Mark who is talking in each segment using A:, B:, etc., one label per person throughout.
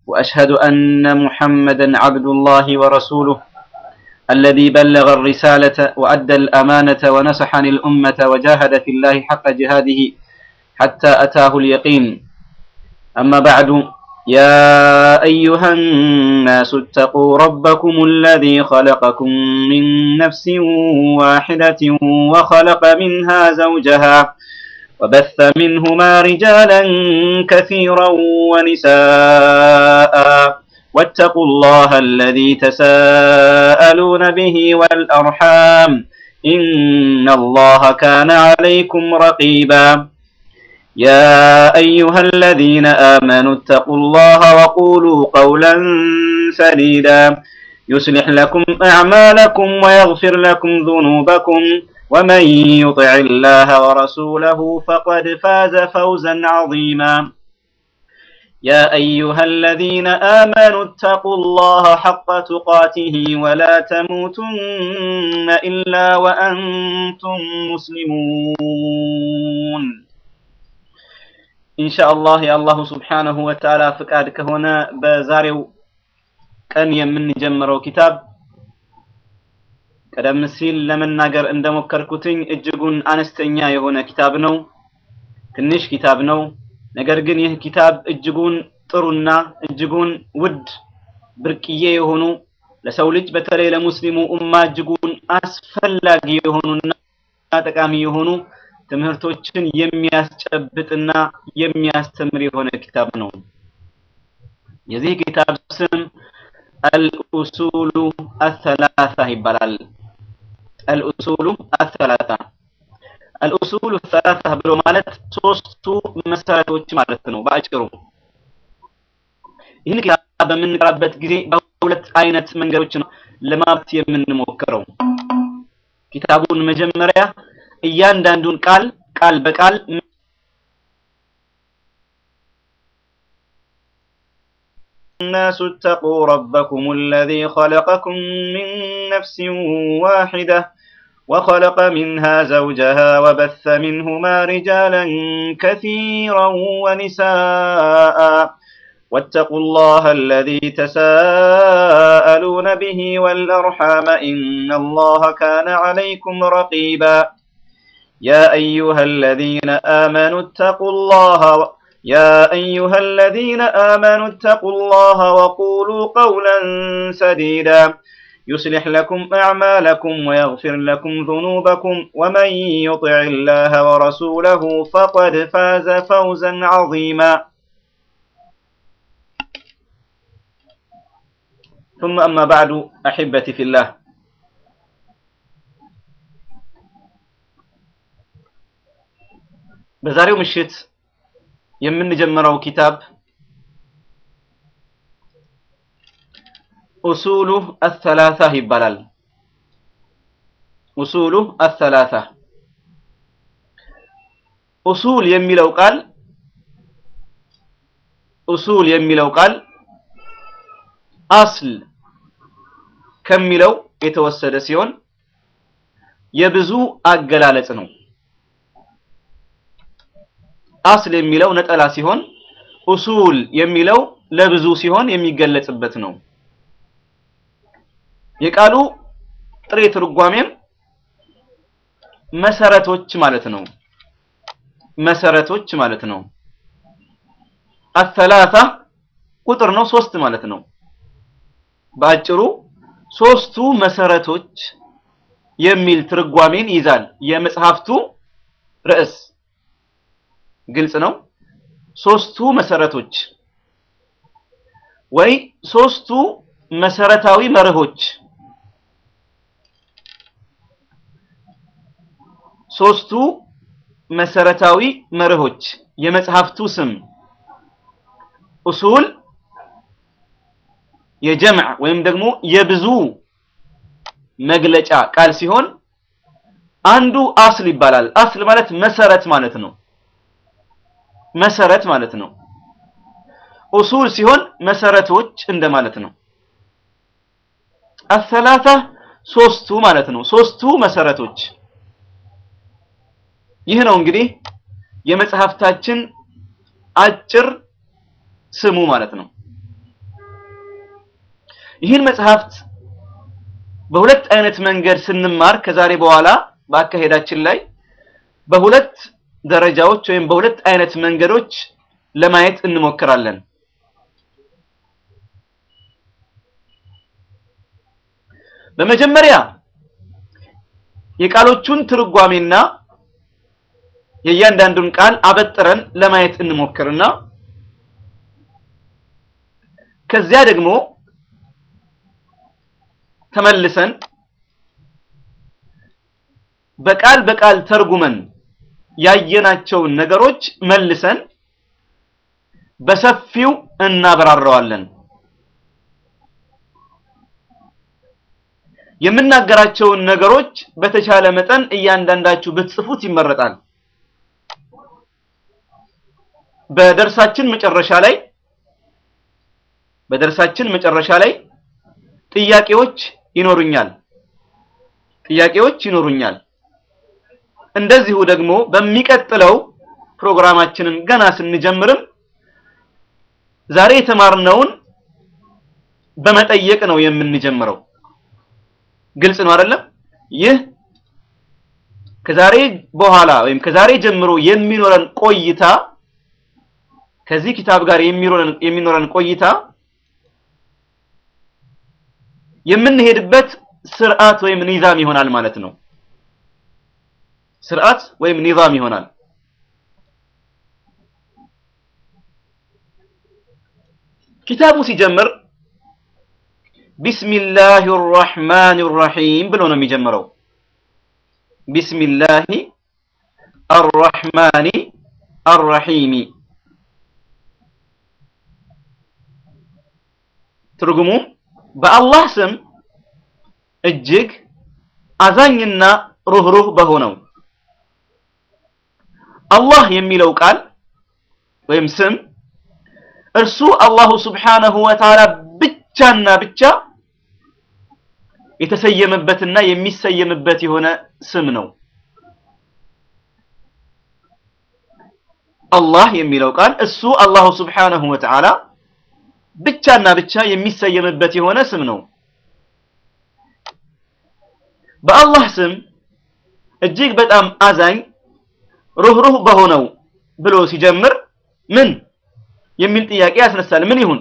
A: وأشهد أن محمدا عبد الله ورسوله الذي بلغ الرسالة وأدى الأمانة ونصح الأمة وجاهد في الله حق جهاده حتى أتاه اليقين أما بعد يا أيها الناس اتقوا ربكم الذي خلقكم من نفس واحدة وخلق منها زوجها وبث منهما رجالا كثيرا ونساء واتقوا الله الذي تساءلون به والأرحام إن الله كان عليكم رقيبا يا أيها الذين آمنوا اتقوا الله وقولوا قولا سديدا يصلح لكم أعمالكم ويغفر لكم ذنوبكم ومن يطع الله ورسوله فقد فاز فوزا عظيما يا أيها الذين آمنوا اتقوا الله حق تقاته ولا تموتن إلا وأنتم مسلمون ኢንሻአላህ የአላሁ ስብሓነሁ ወተዓላ ፍቃድ ከሆነ በዛሬው ቀን የምንጀምረው ኪታብ ቀደም ሲል ለመናገር እንደሞከርኩትኝ እጅጉን አነስተኛ የሆነ ኪታብ ነው። ትንሽ ኪታብ ነው። ነገር ግን ይህ ኪታብ እጅጉን ጥሩና እጅጉን ውድ ብርቅዬ የሆኑ ለሰው ልጅ በተለይ ለሙስሊሙ ኡማ እጅጉን አስፈላጊ የሆኑና ጠቃሚ የሆኑ ትምህርቶችን የሚያስጨብጥና የሚያስተምር የሆነ ኪታብ ነው። የዚህ ኪታብ ስም አልኡሱሉ አሰላሳ ይባላል። አልኡሱሉ አሰላሳ አልኡሱሉ አሰላሳ ብሎ ማለት ሶስቱ መሰረቶች ማለት ነው በአጭሩ። ይህን ኪታብ በምንቀራበት ጊዜ በሁለት አይነት መንገዶች ነው ለማብት የምንሞክረው። ኪታቡን መጀመሪያ እያንዳንዱን ቃል ቃል በቃል الناس اتقوا ربكم الذي خلقكم من نفس واحدة وخلق منها زوجها وبث منهما رجالا كثيرا ونساء واتقوا الله الذي تساءلون به والأرحام إن الله كان عليكم رقيبا يا أيها الذين آمنوا اتقوا الله يا أيها الذين آمنوا اتقوا الله وقولوا قولا سديدا يصلح لكم أعمالكم ويغفر لكم ذنوبكم ومن يطع الله ورسوله فقد فاز فوزا عظيما ثم أما بعد أحبتي في الله በዛሬው ምሽት የምንጀምረው ኪታብ ኡሱሉ አሰላሳ ይባላል። ኡሱሉ አሰላሳ ኡሱል የሚለው ቃል ኡሱል የሚለው ቃል አስል ከሚለው የተወሰደ ሲሆን የብዙ አገላለጽ ነው። አስል የሚለው ነጠላ ሲሆን ኡሱል የሚለው ለብዙ ሲሆን የሚገለጽበት ነው። የቃሉ ጥሬ ትርጓሜም መሰረቶች ማለት ነው። መሰረቶች ማለት ነው። አሰላሳ ቁጥር ነው፣ ሶስት ማለት ነው። በአጭሩ ሶስቱ መሰረቶች የሚል ትርጓሜን ይዛል የመጽሐፍቱ ርዕስ። ግልጽ ነው። ሶስቱ መሰረቶች ወይ ሶስቱ መሰረታዊ መርሆች ሶስቱ መሰረታዊ መርሆች የመጽሐፍቱ ስም ኡሱል የጀምዕ ወይም ደግሞ የብዙ መግለጫ ቃል ሲሆን አንዱ አስል ይባላል። አስል ማለት መሰረት ማለት ነው። መሰረት ማለት ነው። ኡሱል ሲሆን መሰረቶች እንደማለት ነው። አሰላሳ ሶስቱ ማለት ነው። ሶስቱ መሰረቶች ይህ ነው እንግዲህ የመጽሐፍታችን አጭር ስሙ ማለት ነው። ይህን መጽሐፍት በሁለት አይነት መንገድ ስንማር ከዛሬ በኋላ በአካሄዳችን ላይ በሁለት ደረጃዎች ወይም በሁለት አይነት መንገዶች ለማየት እንሞክራለን። በመጀመሪያ የቃሎቹን ትርጓሜና የእያንዳንዱን ቃል አበጥረን ለማየት እንሞክርና ከዚያ ደግሞ ተመልሰን በቃል በቃል ተርጉመን ያየናቸውን ነገሮች መልሰን በሰፊው እናብራራዋለን። የምናገራቸውን ነገሮች በተቻለ መጠን እያንዳንዳችሁ ብትጽፉት ይመረጣል። በደርሳችን መጨረሻ ላይ በደርሳችን መጨረሻ ላይ ጥያቄዎች ይኖሩኛል ጥያቄዎች ይኖሩኛል። እንደዚሁ ደግሞ በሚቀጥለው ፕሮግራማችንን ገና ስንጀምርም ዛሬ የተማርነውን በመጠየቅ ነው የምንጀምረው። ግልጽ ነው አይደለም? ይህ ከዛሬ በኋላ ወይም ከዛሬ ጀምሮ የሚኖረን ቆይታ ከዚህ ኪታብ ጋር የሚኖረን የሚኖረን ቆይታ የምንሄድበት ስርዓት ወይም ኒዛም ይሆናል ማለት ነው። ስርዓት ወይም ኒዛም ይሆናል። ኪታቡ ሲጀምር ቢስሚላሂ አርራህማን አርራሂም ብሎ ነው የሚጀምረው። ቢስሚላሂ አርራህማኒ አርራሂሚ ትርጉሙም በአላህ ስም እጅግ አዛኝና ሩህሩህ በሆነው አላህ የሚለው ቃል ወይም ስም እርሱ አላሁ ስብሓነሁ ወተዓላ ብቻና ብቻ የተሰየመበትና የሚሰየምበት የሆነ ስም ነው። አላህ የሚለው ቃል እሱ አላሁ ስብሓነሁ ወተዓላ ብቻና ብቻ የሚሰየምበት የሆነ ስም ነው። በአላህ ስም እጅግ በጣም አዛኝ ሩህሩህ በሆነው ብሎ ሲጀምር ምን የሚል ጥያቄ ያስነሳል። ምን ይሁን?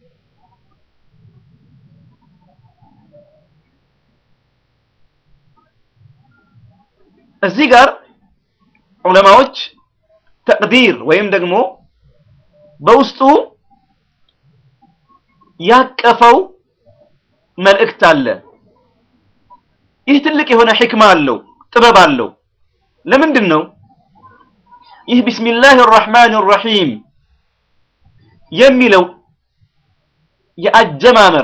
A: እዚህ ጋር ዑለማዎች ተቅዲር ወይም ደግሞ በውስጡ ያቀፈው መልእክት አለ። ይህ ትልቅ የሆነ ሕክማ አለው፣ ጥበብ አለው። ለምንድን ነው ይህ ቢስሚላህ አርራህማን አርራሂም የሚለው የአጀማመር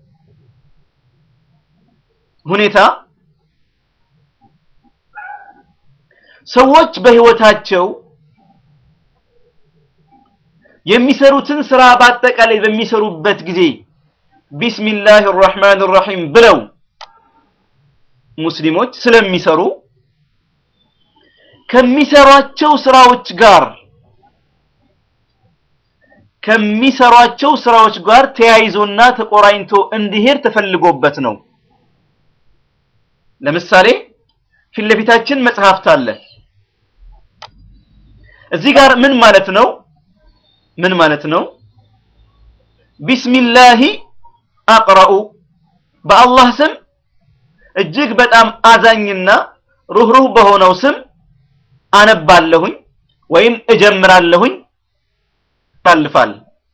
A: ሁኔታ ሰዎች በህይወታቸው የሚሰሩትን ስራ በአጠቃላይ በሚሰሩበት ጊዜ ቢስሚላህ አርራህማን አርራሂም ብለው ሙስሊሞች ስለሚሰሩ ከሚሰሯቸው ስራዎች ጋር ከሚሰሯቸው ስራዎች ጋር ተያይዞና ተቆራኝቶ እንዲሄድ ተፈልጎበት ነው። ለምሳሌ ፊት ለፊታችን መጽሐፍት አለ። እዚህ ጋር ምን ማለት ነው? ምን ማለት ነው? ቢስሚላሂ አቅረኡ በአላህ ስም እጅግ በጣም አዛኝና ሩህሩህ በሆነው ስም አነባለሁኝ ወይም እጀምራለሁኝ ታልፋል።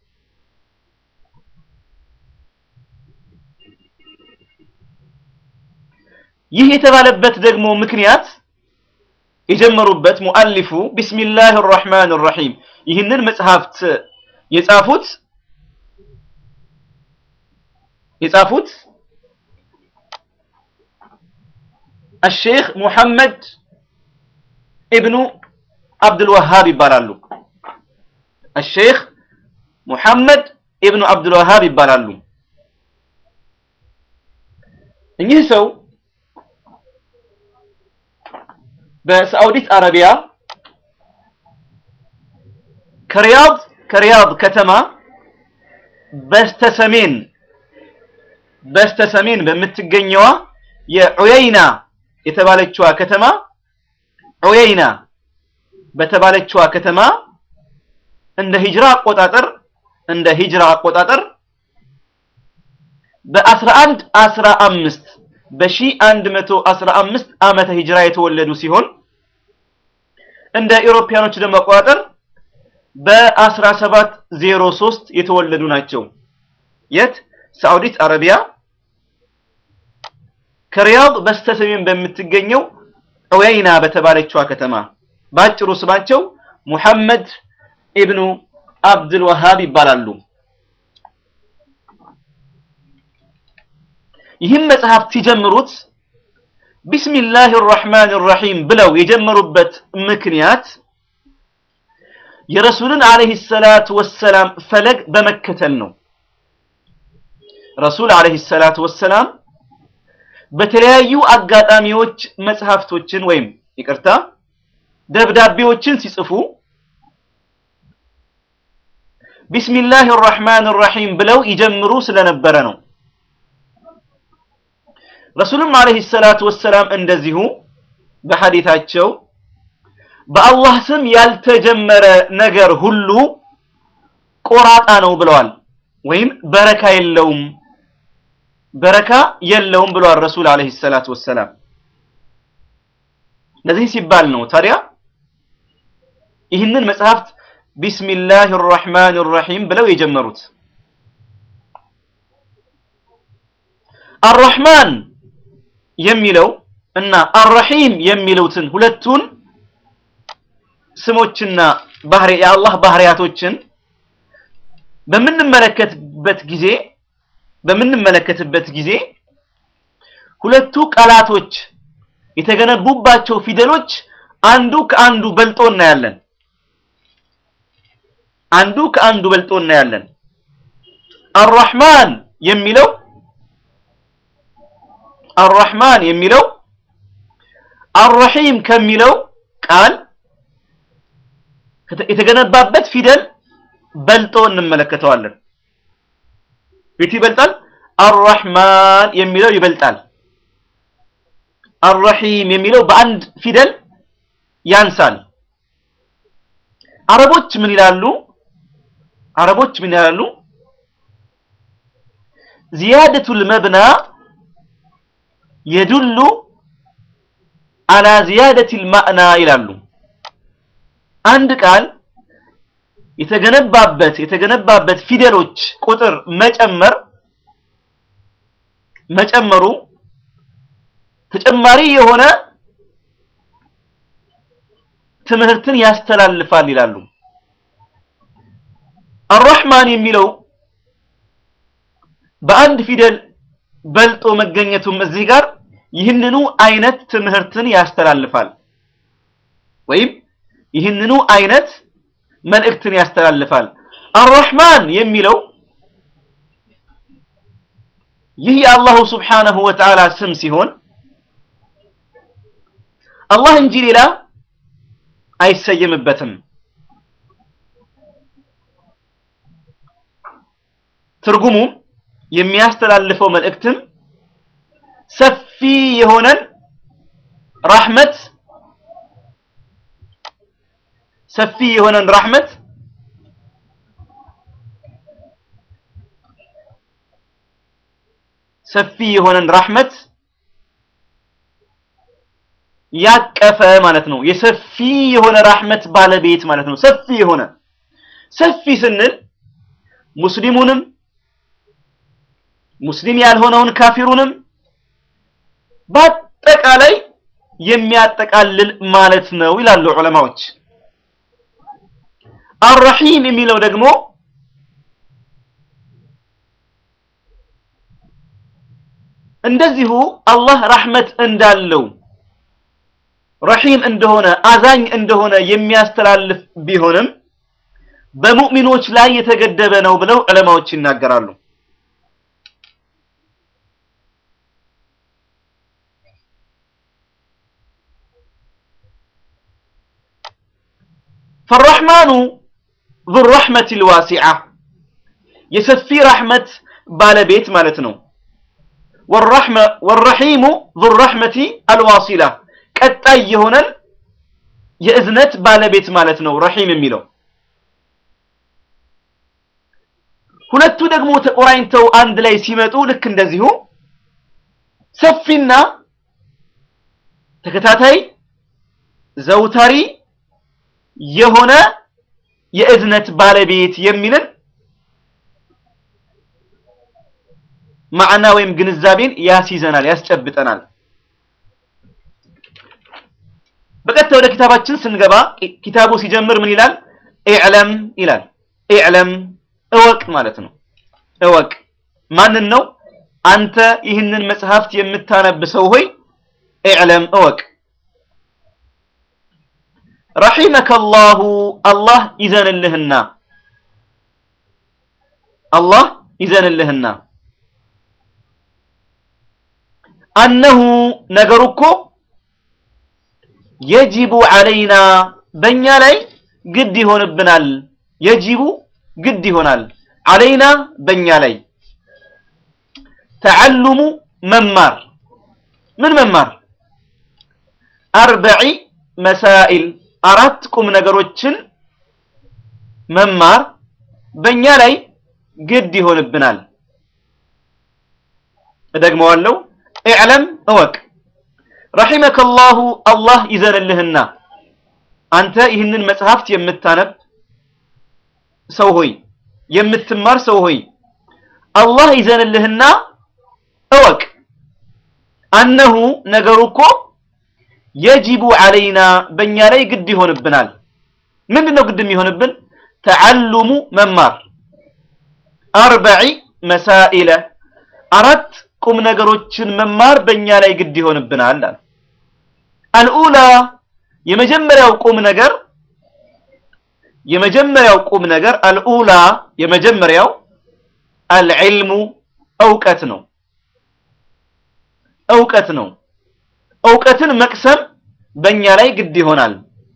A: ይህ የተባለበት ደግሞ ምክንያት የጀመሩበት ሙአሊፉ ቢስሚላህ አርራህማን አርራሂም ይህንን መጽሐፍት የጻፉት የጻፉት الشيخ محمد ابن عبد الوهاب ይባላሉ። الشيخ محمد ابن عبد الوهاب ይባላሉ። እኚህ ሰው በሳዑዲት አረቢያ ከሪያድ ከሪያድ ከተማ በስተሰሜን በስተሰሜን በምትገኘዋ የዑየይና የተባለችዋ ከተማ ዑየይና በተባለችዋ ከተማ እንደ ሂጅራ አቆጣጠር እንደ ሂጅራ አቆጣጠር በ11 15 በ1115 ዓመተ ሂጅራ የተወለዱ ሲሆን እንደ ኢሮፓያኖች ደግሞ አቆጣጠር በ1703 የተወለዱ ናቸው። የት? ሳዑዲት አረቢያ ከሪያድ በስተሰሜን በምትገኘው ዑየይና በተባለችዋ ከተማ ባጭሩ ስማቸው ሙሐመድ ኢብኑ አብዱል ወሃብ ይባላሉ። ይህም መጽሐፍ ሲጀምሩት ቢስሚላህ ራህማን ራሂም ብለው የጀመሩበት ምክንያት የረሱልን አለይሂ ሰላቱ ወሰላም ፈለግ በመከተል ነው። ረሱል አለይሂ ሰላቱ ወሰላም በተለያዩ አጋጣሚዎች መጽሐፍቶችን ወይም ይቅርታ ደብዳቤዎችን ሲጽፉ ቢስሚላህ ራህማን ራሂም ብለው ይጀምሩ ስለነበረ ነው። ረሱልም አለይሂ ሰላቱ ወሰላም እንደዚሁ በሐዲታቸው በአላህ ስም ያልተጀመረ ነገር ሁሉ ቆራጣ ነው ብለዋል። ወይም በረካ የለውም በረካ የለውም ብለዋል ረሱል አለይሂ ሰላቱ ወሰላም። ለዚህ ሲባል ነው ታዲያ ይህንን መጽሐፍት ቢስሚላህ ራህማን ራሂም ብለው የጀመሩት። አርራህማን የሚለው እና አርረሂም የሚሉትን ሁለቱን ስሞችና ባህሪ የአላህ ባህሪያቶችን በምንመለከትበት ጊዜ በምንመለከትበት ጊዜ ሁለቱ ቃላቶች የተገነቡባቸው ፊደሎች አንዱ ከአንዱ በልጦ እናያለን። አንዱ ከአንዱ በልጦ እናያለን። አርራህማን የሚለው አርራህማን የሚለው አርረሂም ከሚለው ቃል የተገነባበት ፊደል በልጦ እንመለከተዋለን። የቱ ይበልጣል? አርራህማን የሚለው ይበልጣል። አርረሂም የሚለው በአንድ ፊደል ያንሳል። አረቦች ምን ይላሉ? አረቦች ምን ይላሉ? ዚያደቱል መብና የዱሉ አላ ዚያደቲል ማዕና ይላሉ። አንድ ቃል የተገነባበት የተገነባበት ፊደሎች ቁጥር መጨመር መጨመሩ ተጨማሪ የሆነ ትምህርትን ያስተላልፋል ይላሉ። አርራህማን የሚለው በአንድ ፊደል በልጦ መገኘቱም እዚህ ጋር ይህንኑ አይነት ትምህርትን ያስተላልፋል ወይም ይህንኑ አይነት መልእክትን ያስተላልፋል። አርራህማን የሚለው ይህ የአላሁ ስብሓነሁ ወተዓላ ስም ሲሆን አላህ እንጂ ሌላ አይሰየምበትም። ትርጉሙም የሚያስተላልፈው መልእክትም ሰፊ የሆነን ራህመት ሰፊ የሆነን ራህመት ሰፊ የሆነን ራህመት ያቀፈ ማለት ነው። የሰፊ የሆነ ራህመት ባለቤት ማለት ነው። ሰፊ የሆነ ሰፊ ስንል ሙስሊሙንም ሙስሊም ያልሆነውን ካፊሩንም በአጠቃላይ የሚያጠቃልል ማለት ነው ይላሉ ዑለማዎች። አርረሂም የሚለው ደግሞ እንደዚሁ አላህ ራህመት እንዳለው ረሂም እንደሆነ አዛኝ እንደሆነ የሚያስተላልፍ ቢሆንም በሙእሚኖች ላይ የተገደበ ነው ብለው ዑለማዎች ይናገራሉ። ፈረሕማኑ ዙ ረሕመት ልዋሲዓ የሰፊ ራሕመት ባለቤት ማለት ነው። ወረሒሙ ዙ ረሕመቲ አልዋሲላ ቀጣይ የሆነን የእዝነት ባለቤት ማለት ነው ረሒም የሚለው ሁለቱ ደግሞ ተቆራኝተው አንድ ላይ ሲመጡ ልክ እንደዚሁ ሰፊና ተከታታይ ዘውታሪ የሆነ የእዝነት ባለቤት የሚልን ማዕና ወይም ግንዛቤን ያስይዘናል፣ ያስጨብጠናል። በቀጥታ ወደ ኪታባችን ስንገባ ኪታቡ ሲጀምር ምን ይላል? ኢዕለም ይላል። ኢዕለም እወቅ ማለት ነው። እወቅ ማንን ነው? አንተ ይህንን መጽሐፍት የምታነብ ሰው ሆይ ኢዕለም እወቅ። ረሒመከ አላሁ አላህ ይዘንልህና አላህ ይዘንልህና አነሁ ነገሩ እኮ የጂቡ ዐለይና በእኛ ላይ ግድ ይሆንብናል። የጂቡ ግድ ይሆናል። ዐለይና በእኛ ላይ ተዓሉሙ መማር ምን መማር አርበዒ መሳኢል አራት ቁም ነገሮችን መማር በእኛ ላይ ግድ ይሆንብናል። እደግመዋለሁ። ኢዕለም እወቅ፣ ረሒመከ አላሁ አላህ ይዘንልህና አንተ ይህንን መጽሐፍት የምታነብ ሰው ሆይ የምትማር ሰው ሆይ አላህ ይዘንልህና እወቅ አነሁ ነገሩ እኮ የጂቡ ዐለይና በእኛ ላይ ግድ ይሆንብናል። ምንድን ነው ግድ የሚሆንብን? ተዓሉሙ መማር አርበዒ መሳኢለ አራት ቁም ነገሮችን መማር በእኛ ላይ ግድ ይሆንብናል። አልኡላ የመጀመሪያው ቁም ነገር የመጀመሪያው ቁም ነገር አልኡላ የመጀመሪያው አልዕልሙ እውቀት ነው። እውቀት ነው። እውቀትን መቅሰም በእኛ ላይ ግድ ይሆናል።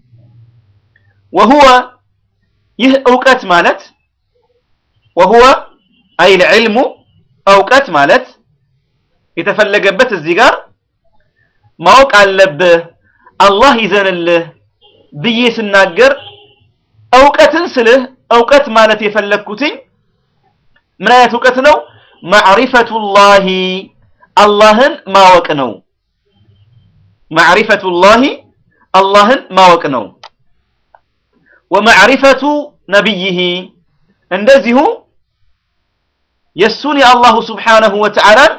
A: ወሁወ ይህ እውቀት ማለት ወሁወ አይል ዕልሙ እውቀት ማለት የተፈለገበት እዚህ ጋር ማወቅ አለብህ አላህ ይዘንልህ ብዬ ስናገር እውቀትን ስልህ እውቀት ማለት የፈለግኩትኝ ምን አይነት እውቀት ነው? ማዕሪፈቱላሂ አላህን ማወቅ ነው። ማዕሪፈቱላሂ አላህን ማወቅ ነው። ወማዕሪፈቱ ነቢይህ እንደዚሁ የእሱን የአላሁ ስብሓነሁ ወተዓላን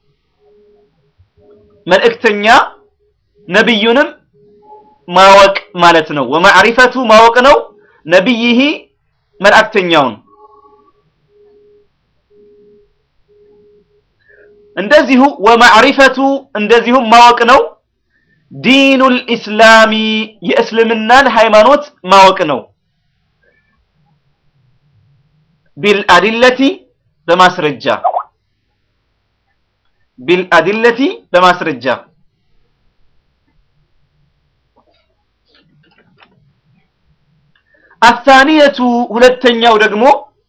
A: መልእክተኛ ነቢዩንም ማወቅ ማለት ነው። ወማዕሪፈቱ ማወቅ ነው። ነቢይህ መልእክተኛውን እንደዚሁ ወማዕሪፈቱ እንደዚሁም ማወቅ ነው። ዲኑል ኢስላሚ የእስልምናን ሃይማኖት ማወቅ ነው። ቢልአዲለቲ በማስረጃ ቢልአዲለቲ በማስረጃ አታኒየቱ ሁለተኛው ደግሞ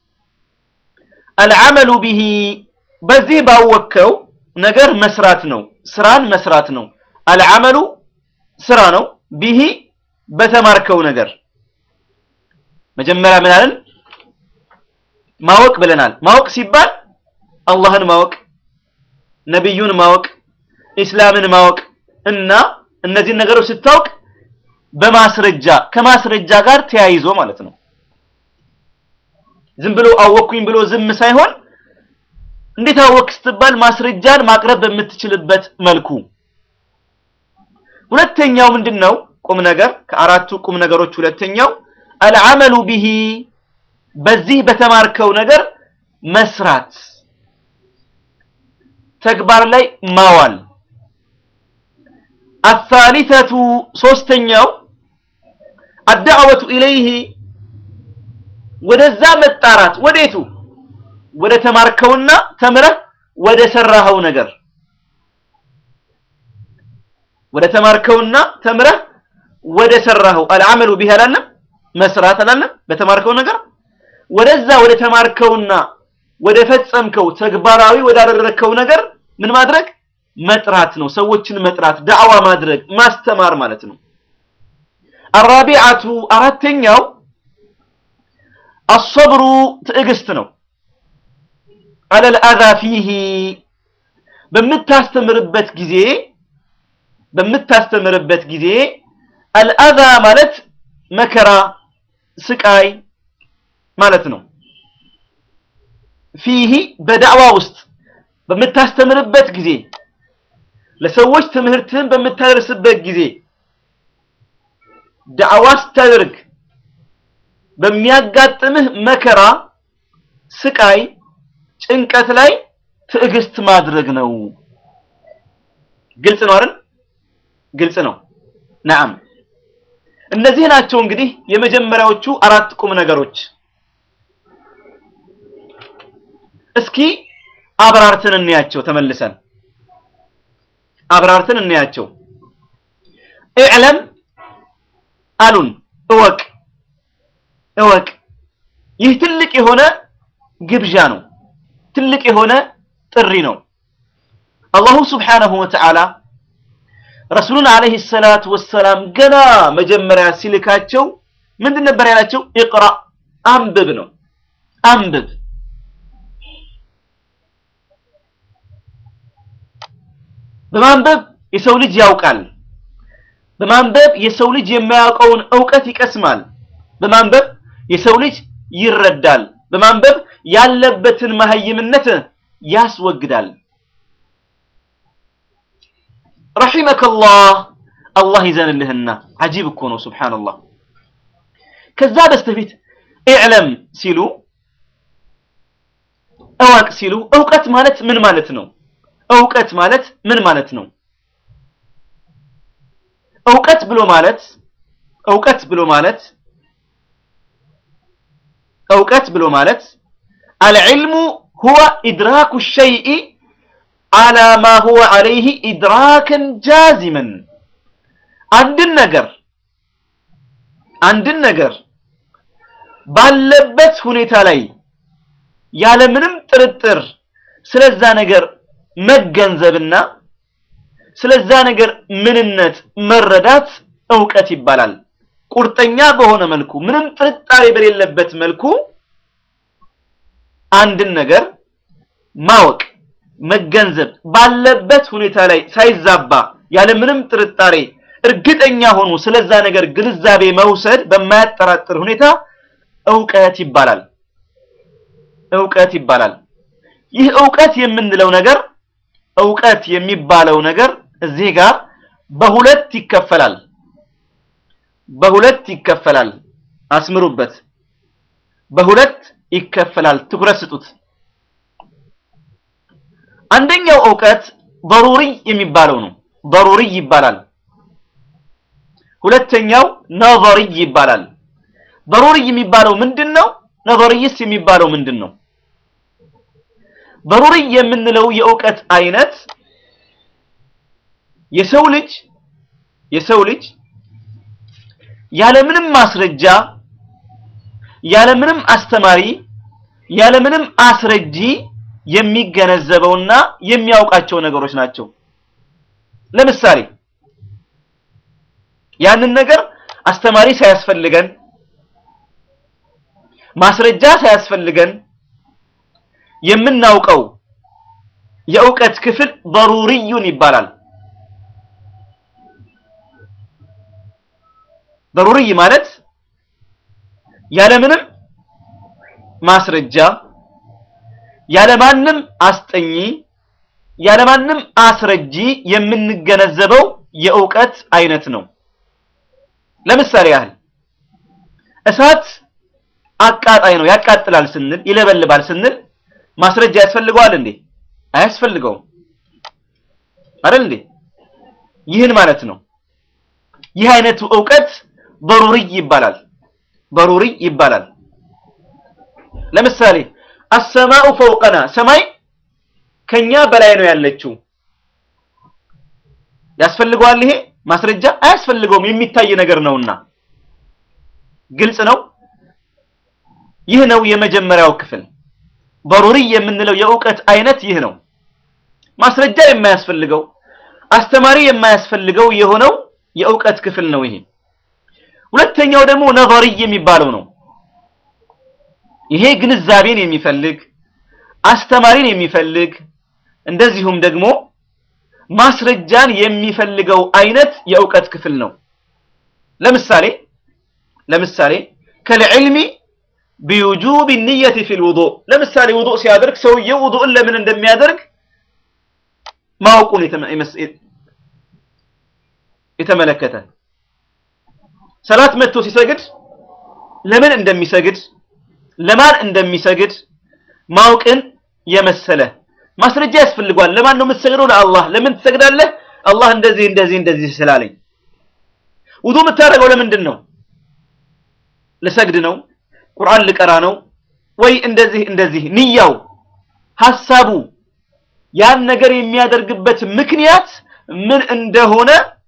A: አልዓመሉ ቢሂ በዚህ ባወከው ነገር መስራት ነው። ስራን መስራት ነው። አልዓመሉ ስራ ነው። ቢሂ በተማርከው ነገር መጀመሪያ ምን አለን? ማወቅ ብለናል። ማወቅ ሲባል አላህን ማወቅ፣ ነቢዩን ማወቅ፣ ኢስላምን ማወቅ እና እነዚህን ነገሮች ስታውቅ በማስረጃ ከማስረጃ ጋር ተያይዞ ማለት ነው። ዝም ብሎ አወቅኩኝ ብሎ ዝም ሳይሆን እንዴት አወቅ ስትባል ማስረጃን ማቅረብ በምትችልበት መልኩ። ሁለተኛው ምንድን ነው? ቁም ነገር ከአራቱ ቁም ነገሮች ሁለተኛው አልዓመሉ ቢሂ በዚህ በተማርከው ነገር መስራት፣ ተግባር ላይ ማዋል። አሳሊሰቱ ሶስተኛው አዳዕወቱ ኢለይህ ወደዛ መጣራት ወዴቱ ወደ ተማርከውና ተምረህ ወደ ሰራኸው ነገር ወደ ተማርከውና ተምረህ ወደ ሰራኸው አልዓመሉ ቢህ አላለም መስራት አላለም በተማርከው ነገር ወደዛ ወደ ተማርከውና ወደ ፈጸምከው ተግባራዊ ወዳደረግከው ነገር ምን ማድረግ መጥራት ነው። ሰዎችን መጥራት፣ ዳዕዋ ማድረግ፣ ማስተማር ማለት ነው። አራቢዓቱ አራተኛው አሰብሩ ትዕግስት ነው። አለል አዛ ፊሂ በምታስተምርበት ጊዜ በምታስተምርበት ጊዜ አልአዛ ማለት መከራ፣ ስቃይ ማለት ነው። ፊሂ በዳዕዋ ውስጥ በምታስተምርበት ጊዜ ለሰዎች ትምህርትህን በምታደርስበት ጊዜ ዳዕዋ ስታደርግ በሚያጋጥምህ መከራ፣ ስቃይ፣ ጭንቀት ላይ ትዕግስት ማድረግ ነው። ግልጽ ነው አይደል? ግልጽ ነው። ነዓም እነዚህ ናቸው እንግዲህ የመጀመሪያዎቹ አራት ቁም ነገሮች። እስኪ አብራርተን እንያቸው። ተመልሰን አብራርተን እንያቸው። ኢዕለም አሉን እወቅ እወቅ። ይህ ትልቅ የሆነ ግብዣ ነው። ትልቅ የሆነ ጥሪ ነው። አላሁ ስብሓነሁ ወተዓላ ረሱሉን ዓለይሂ ሰላቱ ወሰላም ገና መጀመሪያ ሲልካቸው ምንድን ነበር ያላቸው? ኢቅራ አንብብ ነው። አንብብ በማንበብ የሰው ልጅ ያውቃል። በማንበብ የሰው ልጅ የማያውቀውን እውቀት ይቀስማል። በማንበብ የሰው ልጅ ይረዳል። በማንበብ ያለበትን መሀይምነት ያስወግዳል። ረሒመከላህ አላህ ይዘንልህና አጂብ እኮ ነው ሱብሓነላህ። ከዛ በስተፊት ኢዕለም ሲሉ እወቅ ሲሉ እውቀት ማለት ምን ማለት ነው? እውቀት ማለት ምን ማለት ነው? እውቀት ብሎ ማለት እውቀት ብሎ ማለት እውቀት ብሎ ማለት አልዕልሙ ሁወ ኢድራኩ ሸይኢ አላ ማ ሁወ ዐለይሂ ኢድራከን ጃዚመን አንድን ነገር አንድን ነገር ባለበት ሁኔታ ላይ ያለምንም ጥርጥር ስለዛ ነገር መገንዘብና ስለዛ ነገር ምንነት መረዳት እውቀት ይባላል። ቁርጠኛ በሆነ መልኩ ምንም ጥርጣሬ በሌለበት መልኩ አንድን ነገር ማወቅ መገንዘብ ባለበት ሁኔታ ላይ ሳይዛባ ያለምንም ጥርጣሬ እርግጠኛ ሆኖ ስለዛ ነገር ግንዛቤ መውሰድ በማያጠራጥር ሁኔታ እውቀት ይባላል። እውቀት ይባላል። ይህ እውቀት የምንለው ነገር እውቀት የሚባለው ነገር እዚህ ጋር በሁለት ይከፈላል። በሁለት ይከፈላል። አስምሩበት። በሁለት ይከፈላል። ትኩረት ስጡት። አንደኛው እውቀት በሩሪ የሚባለው ነው። በሩሪ ይባላል። ሁለተኛው ነዘሪ ይባላል። በሩሪ የሚባለው ምንድን ነው? ነዘሪይስ የሚባለው ምንድን ነው? በሩሪ የምንለው የእውቀት አይነት የሰው ልጅ የሰው ልጅ ያለምንም ማስረጃ ያለምንም አስተማሪ ያለምንም አስረጂ የሚገነዘበውና የሚያውቃቸው ነገሮች ናቸው። ለምሳሌ ያንን ነገር አስተማሪ ሳያስፈልገን ማስረጃ ሳያስፈልገን የምናውቀው የእውቀት ክፍል በሩሪዩን ይባላል። በሩሪይ ማለት ያለምንም ማስረጃ ያለማንም አስጠኚ ያለማንም አስረጂ የምንገነዘበው የእውቀት አይነት ነው። ለምሳሌ ያህል እሳት አቃጣይ ነው፣ ያቃጥላል ስንል ይለበልባል ስንል ማስረጃ ያስፈልገዋል እንዴ? አያስፈልገውም አይደል እንዴ? ይህን ማለት ነው። ይህ አይነቱ እውቀት በሩሪይ ይባላል። በሩሪይ ይባላል። ለምሳሌ አሰማኡ ፈውቀና ሰማይ ከኛ በላይ ነው ያለችው። ያስፈልገዋል ይሄ ማስረጃ አያስፈልገውም፣ የሚታይ ነገር ነውና ግልጽ ነው። ይህ ነው የመጀመሪያው ክፍል። በሩሪ የምንለው የእውቀት አይነት ይህ ነው። ማስረጃ የማያስፈልገው አስተማሪ የማያስፈልገው የሆነው የእውቀት ክፍል ነው ይሄ። ሁለተኛው ደግሞ ነظري የሚባለው ነው። ይሄ ግንዛቤን የሚፈልግ አስተማሪን የሚፈልግ እንደዚሁም ደግሞ ማስረጃን የሚፈልገው አይነት የእውቀት ክፍል ነው። ለምሳሌ ለምሳሌ ከልዕልሚ ቢውጁብ ንየት ፊል ውዱእ ለምሳሌ ውዱእ ሲያደርግ ሰውየው ውዱእን ለምን እንደሚያደርግ ማወቁን የተመለከተ ሰላት መጥቶ ሲሰግድ ለምን እንደሚሰግድ ለማን እንደሚሰግድ ማወቅን የመሰለ ማስረጃ ያስፈልጓል። ለማን ነው የምትሰግደው? ለአላህ። ለምን ትሰግዳለህ? አላህ እንደዚህ እንደዚህ እንደዚህ ስላለኝ። ውዱእ የምታደርገው ለምንድን ነው? ልሰግድ ነው፣ ቁርአን ልቀራ ነው ወይ እንደዚህ እንደዚህ። ንያው ሐሳቡ ያን ነገር የሚያደርግበት ምክንያት ምን እንደሆነ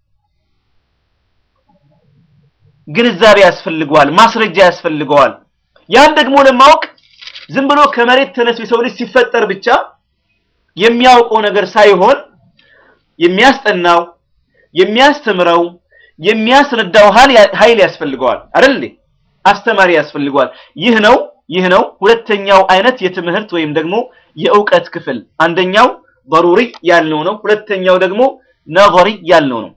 A: ግንዛቤ ያስፈልገዋል፣ ማስረጃ ያስፈልገዋል። ያን ደግሞ ለማወቅ ዝም ብሎ ከመሬት ተነስቶ የሰው ልጅ ሲፈጠር ብቻ የሚያውቀው ነገር ሳይሆን የሚያስጠናው፣ የሚያስተምረው፣ የሚያስረዳው ኃይል ያስፈልገዋል አይደል እንዴ? አስተማሪ ያስፈልገዋል። ይህ ነው ይህ ነው ሁለተኛው አይነት የትምህርት ወይም ደግሞ የእውቀት ክፍል። አንደኛው ضروري ያልነው ነው። ሁለተኛው ደግሞ ነظري ያልነው ነው።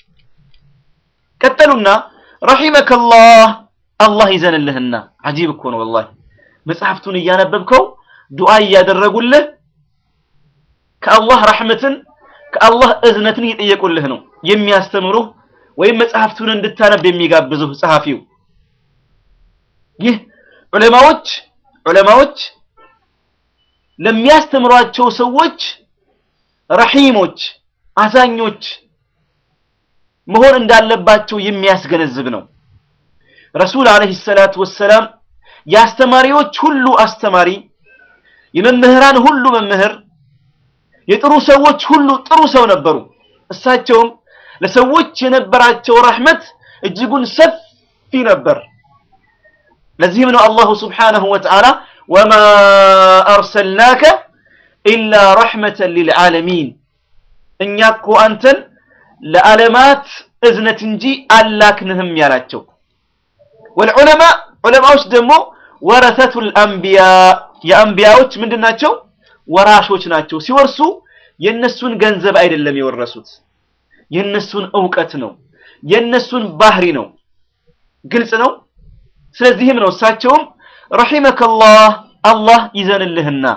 A: ቀጠሉና ረሒመከላህ አላህ ይዘንልህና አጂብ እኮ ነው ወላሂ መጽሐፍቱን እያነበብከው ዱዓ እያደረጉልህ ከአላህ ረሕመትን ከአላህ እዝነትን እየጠየቁልህ ነው የሚያስተምሩህ ወይም መጽሐፍቱን እንድታነብ የሚጋብዙህ ጸሐፊው። ይህ ዑለማዎች ዑለማዎች ለሚያስተምሯቸው ሰዎች ረሒሞች አዛኞች መሆን እንዳለባቸው የሚያስገነዝብ ነው። ረሱል ዓለይሂ ሰላቱ ወሰላም የአስተማሪዎች ሁሉ አስተማሪ፣ የመምህራን ሁሉ መምህር፣ የጥሩ ሰዎች ሁሉ ጥሩ ሰው ነበሩ። እሳቸውም ለሰዎች የነበራቸው ረሕመት እጅጉን ሰፊ ነበር። ለዚህም ነው አላሁ ስብሓነሁ ወተዓላ ወማ አርሰልናከ ኢላ ረሕመተን ሊልዓለሚን እኛ እኮ አንተን ለዓለማት እዝነት እንጂ አላክንህም ያላቸው። ወልዑለማ ዑለማዎች ደግሞ ወረሰቱል አንቢያ የአንቢያዎች ምንድን ናቸው? ወራሾች ናቸው። ሲወርሱ የነሱን ገንዘብ አይደለም የወረሱት፣ የነሱን እውቀት ነው፣ የነሱን ባህሪ ነው። ግልጽ ነው። ስለዚህም ነው እሳቸውም ረሒመከላህ አላህ ይዘንልህና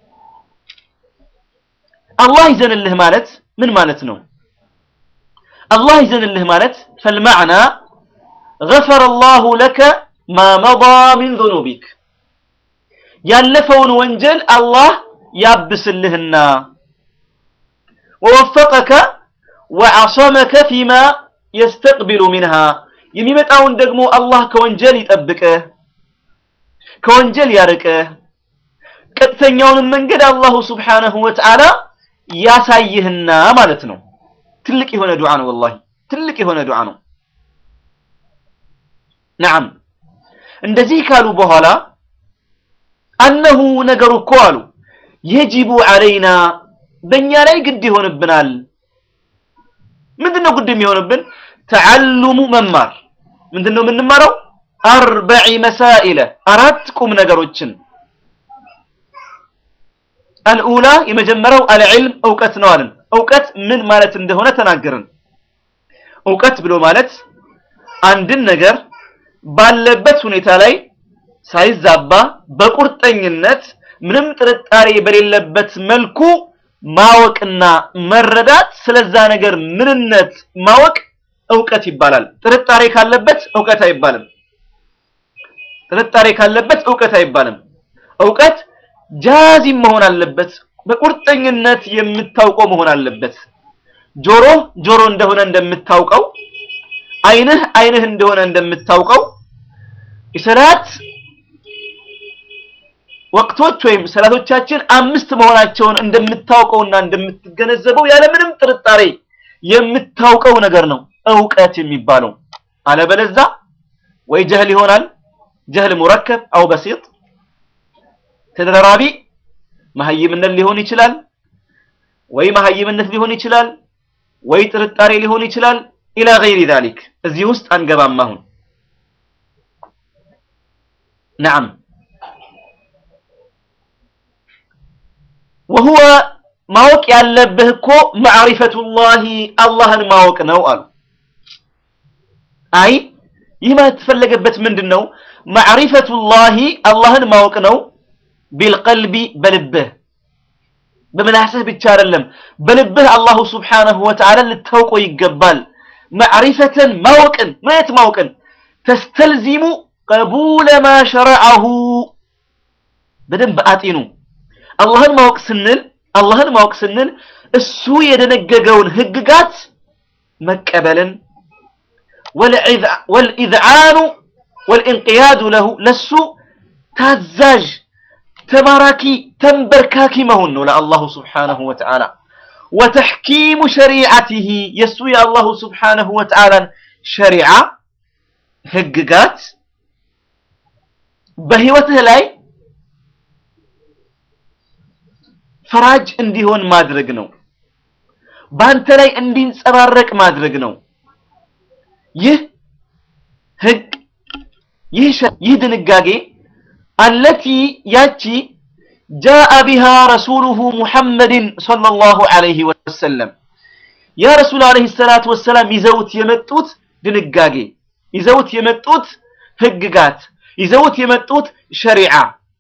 A: አላህ ይዘንልህ ማለት ምን ማለት ነው? አላህ ይዘንልህ ማለት ፈልማዕና ገፈረ አላሁ ለከ ማ መዳ ሚን ዙኑቢክ ያለፈውን ወንጀል አላህ ያብስልህና ወወፈቀከ ወዐሰመከ ፊማ የስተቅቢሉ ሚንሃ የሚመጣውን ደግሞ አላህ ከወንጀል ይጠብቅህ፣ ከወንጀል ያርቅህ፣ ቀጥተኛውንም መንገድ አላሁ ስብሓነሁ ወተዓላ ያሳይህና ማለት ነው። ትልቅ የሆነ ዱዓ ነው። ወላሂ ትልቅ የሆነ ዱዓ ነው። ነዓም እንደዚህ ካሉ በኋላ አነሁ ነገሩ እኮ አሉ የጅቡ ዐለይና በእኛ ላይ ግድ ይሆንብናል። ምንድን ነው ግድ የሚሆንብን? ተዓሉሙ መማር። ምንድን ነው የምንማረው? አርበዒ መሳኢለ አራት ቁም ነገሮችን አልኡላ የመጀመሪያው አልዕልም እውቀት ነው አለን። እውቀት ምን ማለት እንደሆነ ተናገርን። እውቀት ብሎ ማለት አንድን ነገር ባለበት ሁኔታ ላይ ሳይዛባ በቁርጠኝነት ምንም ጥርጣሬ በሌለበት መልኩ ማወቅና መረዳት፣ ስለዛ ነገር ምንነት ማወቅ እውቀት ይባላል። ጥርጣሬ ካለበት እውቀት አይባልም። ጥርጣሬ ካለበት እውቀት አይባልም። እውቀት ጃዚም መሆን አለበት። በቁርጠኝነት የምታውቀው መሆን አለበት። ጆሮ ጆሮ እንደሆነ እንደምታውቀው፣ ዓይንህ ዓይንህ እንደሆነ እንደምታውቀው የሰላት ወቅቶች ወይም ሰላቶቻችን አምስት መሆናቸውን እንደምታውቀውና እንደምትገነዘበው ያለምንም ጥርጣሬ የምታውቀው ነገር ነው እውቀት የሚባለው። አለበለዛ ወይ ጀህል ይሆናል፣ ጀህል ሙረከብ አው በሲጥ ተደራራቢ መሀይምነት ሊሆን ይችላል። ወይ መሀይምነት ሊሆን ይችላል፣ ወይ ጥርጣሬ ሊሆን ይችላል። ኢላ ገይሪ ዛሊክ እዚህ ውስጥ አንገባም አሁን ነዓም ወሁወ ማወቅ ያለብህ እኮ ማዕሪፈቱላሂ አላህን ማወቅ ነው አሉ። አይ ይህ ማለት የተፈለገበት ምንድን ነው? ማዕሪፈቱላሂ አላህን ማወቅ ነው። ቢልቀልቢ በልብህ በምላስህ ብቻ አይደለም፣ በልብህ አላሁ ስብሓነሁ ወተዓላ ልታውቀው ይገባል። ማዕሪፈተን ማወቅን ማየት ማወቅን ተስተልዚሙ ቀቡለ ማ ሸረዐሁ በደንብ አጢኑ። አላህን ማወቅ ስንል አላህን ማወቅ ስንል እሱ የደነገገውን ህግጋት መቀበልን ወልኢዝዓኑ ወልኢንቅያዱ ለሁ ለሱ ታዛዥ ተባራኪ ተንበርካኪ መሆን ነው ለአላሁ ስብሓነሁ ወተዓላ ወተሕኪሙ ሸሪዓቲሂ የእሱ የአላሁ ስብሓነሁ ወተዓላን ሸሪዓ ህግጋት በህይወትህ ላይ ፈራጅ እንዲሆን ማድረግ ነው። በአንተ ላይ እንዲንጸባረቅ ማድረግ ነው። ይህ ህግ ይህ ይህ ድንጋጌ አለቲ ያቺ ጃአ ቢሃ ረሱሉሁ ሙሐመድን ሰለላሁ ዐለይሂ ወሰለም ያ ረሱል ዐለይሂ ሰላቱ ወሰላም ይዘውት የመጡት ድንጋጌ ይዘውት የመጡት ህግጋት ይዘውት የመጡት ሸሪዓ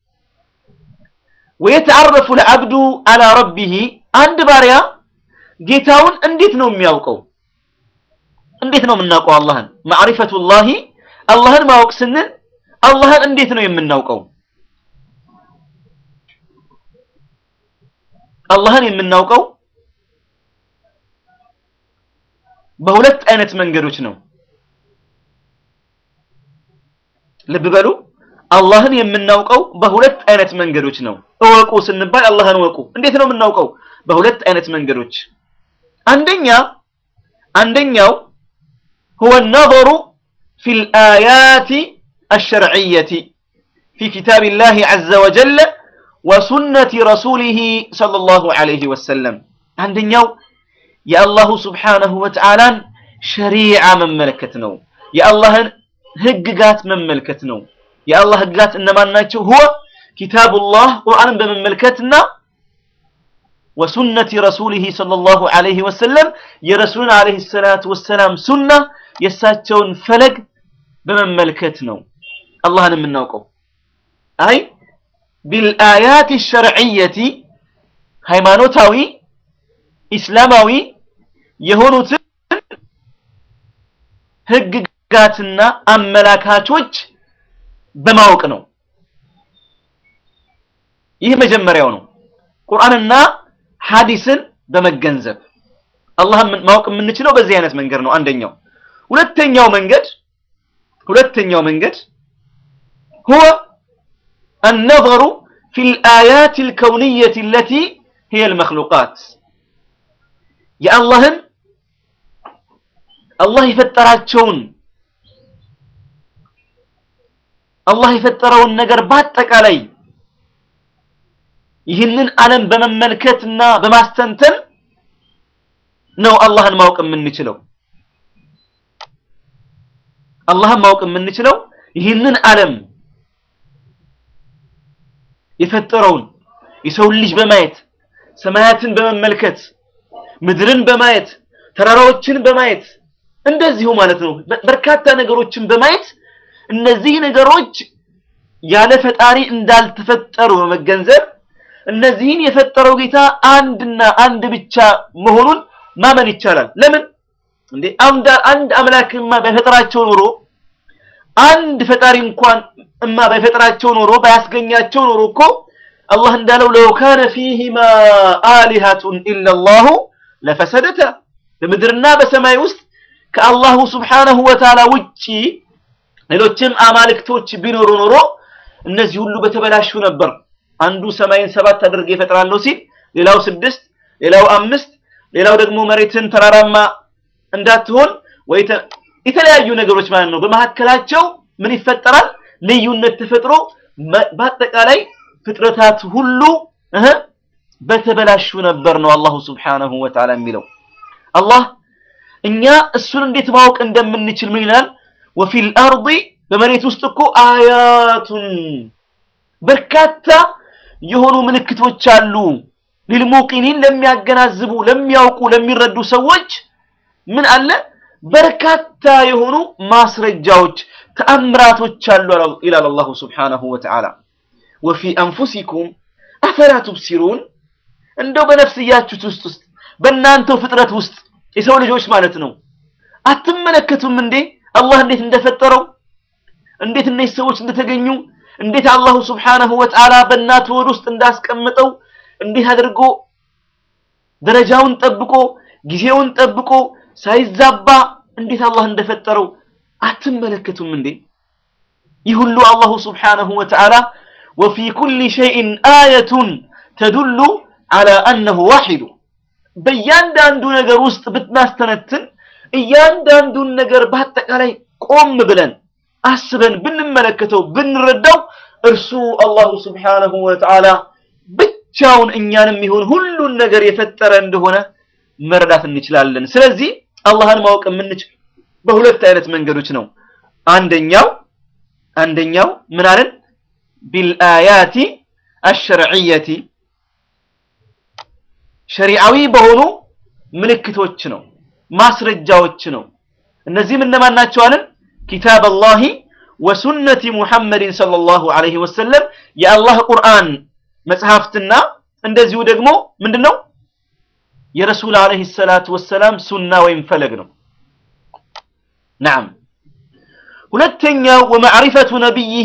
A: ወየተዓረፉ ልዓብዱ አላ ረቢሂ አንድ ባሪያ ጌታውን እንዴት ነው የሚያውቀው? እንዴት ነው የምናውቀው አላህን? ማዕሪፈቱላሂ አላህን ማወቅ ስንል አላህን እንዴት ነው የምናውቀው? አላህን የምናውቀው በሁለት አይነት መንገዶች ነው። ልብ በሉ። አላህን የምናውቀው በሁለት አይነት መንገዶች ነው። እወቁ ስንባል አላህን እወቁ። እንዴት ነው የምናውቀው? በሁለት አይነት መንገዶች። አንደኛ አንደኛው هو النظر في الآيات الشرعية في كتاب الله عز وجل وسنة رسوله صلى الله عليه وسلم عندنا يا الله سبحانه وتعالى شريعة من ملكتنا يا الله هجقات من ملكتنا يا الله هجقات إنما ناتشو هو كتاب الله قرآن بمملكتنا وسنة رسوله صلى الله عليه وسلم يا رسول عليه الصلاة والسلام سنة يساتشون فلق بمملكتنا الله نمناوكو أي بالآيات الشرعية هيمانوتاوي إسلاماوي يهونوت هجقاتنا أملاكاتوج በማወቅ ነው። ይህ መጀመሪያው ነው። ቁርአንና ሐዲስን በመገንዘብ አላህን ማወቅ የምንችለው በዚህ አይነት መንገድ ነው። አንደኛው። ሁለተኛው መንገድ ሁለተኛው መንገድ هو النظر في الآيات الكونية التي هي المخلوقات የአላህን አላህ የፈጠራቸውን አላህ የፈጠረውን ነገር በአጠቃላይ ይህንን ዓለም በመመልከትና በማስተንተን ነው አላህን ማወቅ የምንችለው። አላህን ማወቅ የምንችለው ይህንን ዓለም የፈጠረውን የሰውን ልጅ በማየት ሰማያትን በመመልከት ምድርን በማየት ተራራዎችን በማየት እንደዚሁ ማለት ነው በርካታ ነገሮችን በማየት እነዚህ ነገሮች ያለ ፈጣሪ እንዳልተፈጠሩ በመገንዘብ እነዚህን የፈጠረው ጌታ አንድና አንድ ብቻ መሆኑን ማመን ይቻላል። ለምን እንዴ አንድ አንድ አምላክማ ባይፈጥራቸው ኖሮ አንድ ፈጣሪ እንኳን እማ ባይፈጥራቸው ኖሮ ባያስገኛቸው ኖሮ እኮ አላህ እንዳለው ለው ካነ ፊሂማ አሊሃቱን ኢለላሁ ለፈሰደተ በምድርና በሰማይ ውስጥ ከአላሁ ስብሓነሁ ወተዓላ ውጪ ሌሎችም አማልክቶች ቢኖሩ ኖሮ እነዚህ ሁሉ በተበላሹ ነበር። አንዱ ሰማይን ሰባት አድርጌ እፈጥራለሁ ሲል ሌላው ስድስት፣ ሌላው አምስት፣ ሌላው ደግሞ መሬትን ተራራማ እንዳትሆን ወይ የተለያዩ ነገሮች ማለት ነው። በመካከላቸው ምን ይፈጠራል? ልዩነት ተፈጥሮ በአጠቃላይ ፍጥረታት ሁሉ እህ በተበላሹ ነበር ነው አላሁ ስብሓነሁ ወተዓላ የሚለው። አላህ እኛ እሱን እንዴት ማወቅ እንደምንችል ምን ይላል? ወፊል አርዲ በመሬት ውስጥ እኮ አያቱን በርካታ የሆኑ ምልክቶች አሉ። ሊልሙቂኒን ለሚያገናዝቡ፣ ለሚያውቁ፣ ለሚረዱ ሰዎች ምን አለ? በርካታ የሆኑ ማስረጃዎች፣ ተአምራቶች አሉ ይላል አላሁ ስብሓነሁ ወተዓላ። ወፊ አንፉሲኩም አፈላ ቱብሲሩን እንደው በነፍስያችሁት ውስጥ ውስጥ በእናንተው ፍጥረት ውስጥ የሰው ልጆች ማለት ነው አትመለከቱም እንዴ አላህ እንዴት እንደፈጠረው እንዴት እነዚህ ሰዎች እንደተገኙ እንዴት አላሁ ስብሓነሁ ወተዓላ በእናት ሆድ ውስጥ እንዳስቀምጠው እንዴት አድርጎ ደረጃውን ጠብቆ ጊዜውን ጠብቆ ሳይዛባ እንዴት አላህ እንደፈጠረው አትመለከቱም እንዴ ይህ ሁሉ አላሁ ስብሓነሁ ወተዓላ ወፊ ኩሊ ሸይእን አየቱን ተዱሉ ዐላ አነሁ ዋሒዱ በእያንዳንዱ ነገር ውስጥ ብናስተነትን እያንዳንዱን ነገር በአጠቃላይ ቆም ብለን አስበን ብንመለከተው ብንረዳው እርሱ አላሁ ስብሓነሁ ወተዓላ ብቻውን እኛንም ይሁን ሁሉን ነገር የፈጠረ እንደሆነ መረዳት እንችላለን። ስለዚህ አላህን ማወቅ የምንችል በሁለት አይነት መንገዶች ነው። አንደኛው አንደኛው ምን አለን? ቢልአያቲ አሸርዕየቲ ሸሪዓዊ በሆኑ ምልክቶች ነው፣ ማስረጃዎች ነው። እነዚህም እነማን ናቸው አለን? ኪታብ አላሂ ወሱነቲ ሙሐመድን ሰለላሁ ዐለይሂ ወሰለም የአላህ ቁርአን መጽሐፍትና እንደዚሁ ደግሞ ምንድን ነው የረሱል ዐለይሂ ሰላቱ ወሰላም ሱና ወይም ፈለግ ነው። ነዓም። ሁለተኛው ወመዕሪፈቱ ነቢይህ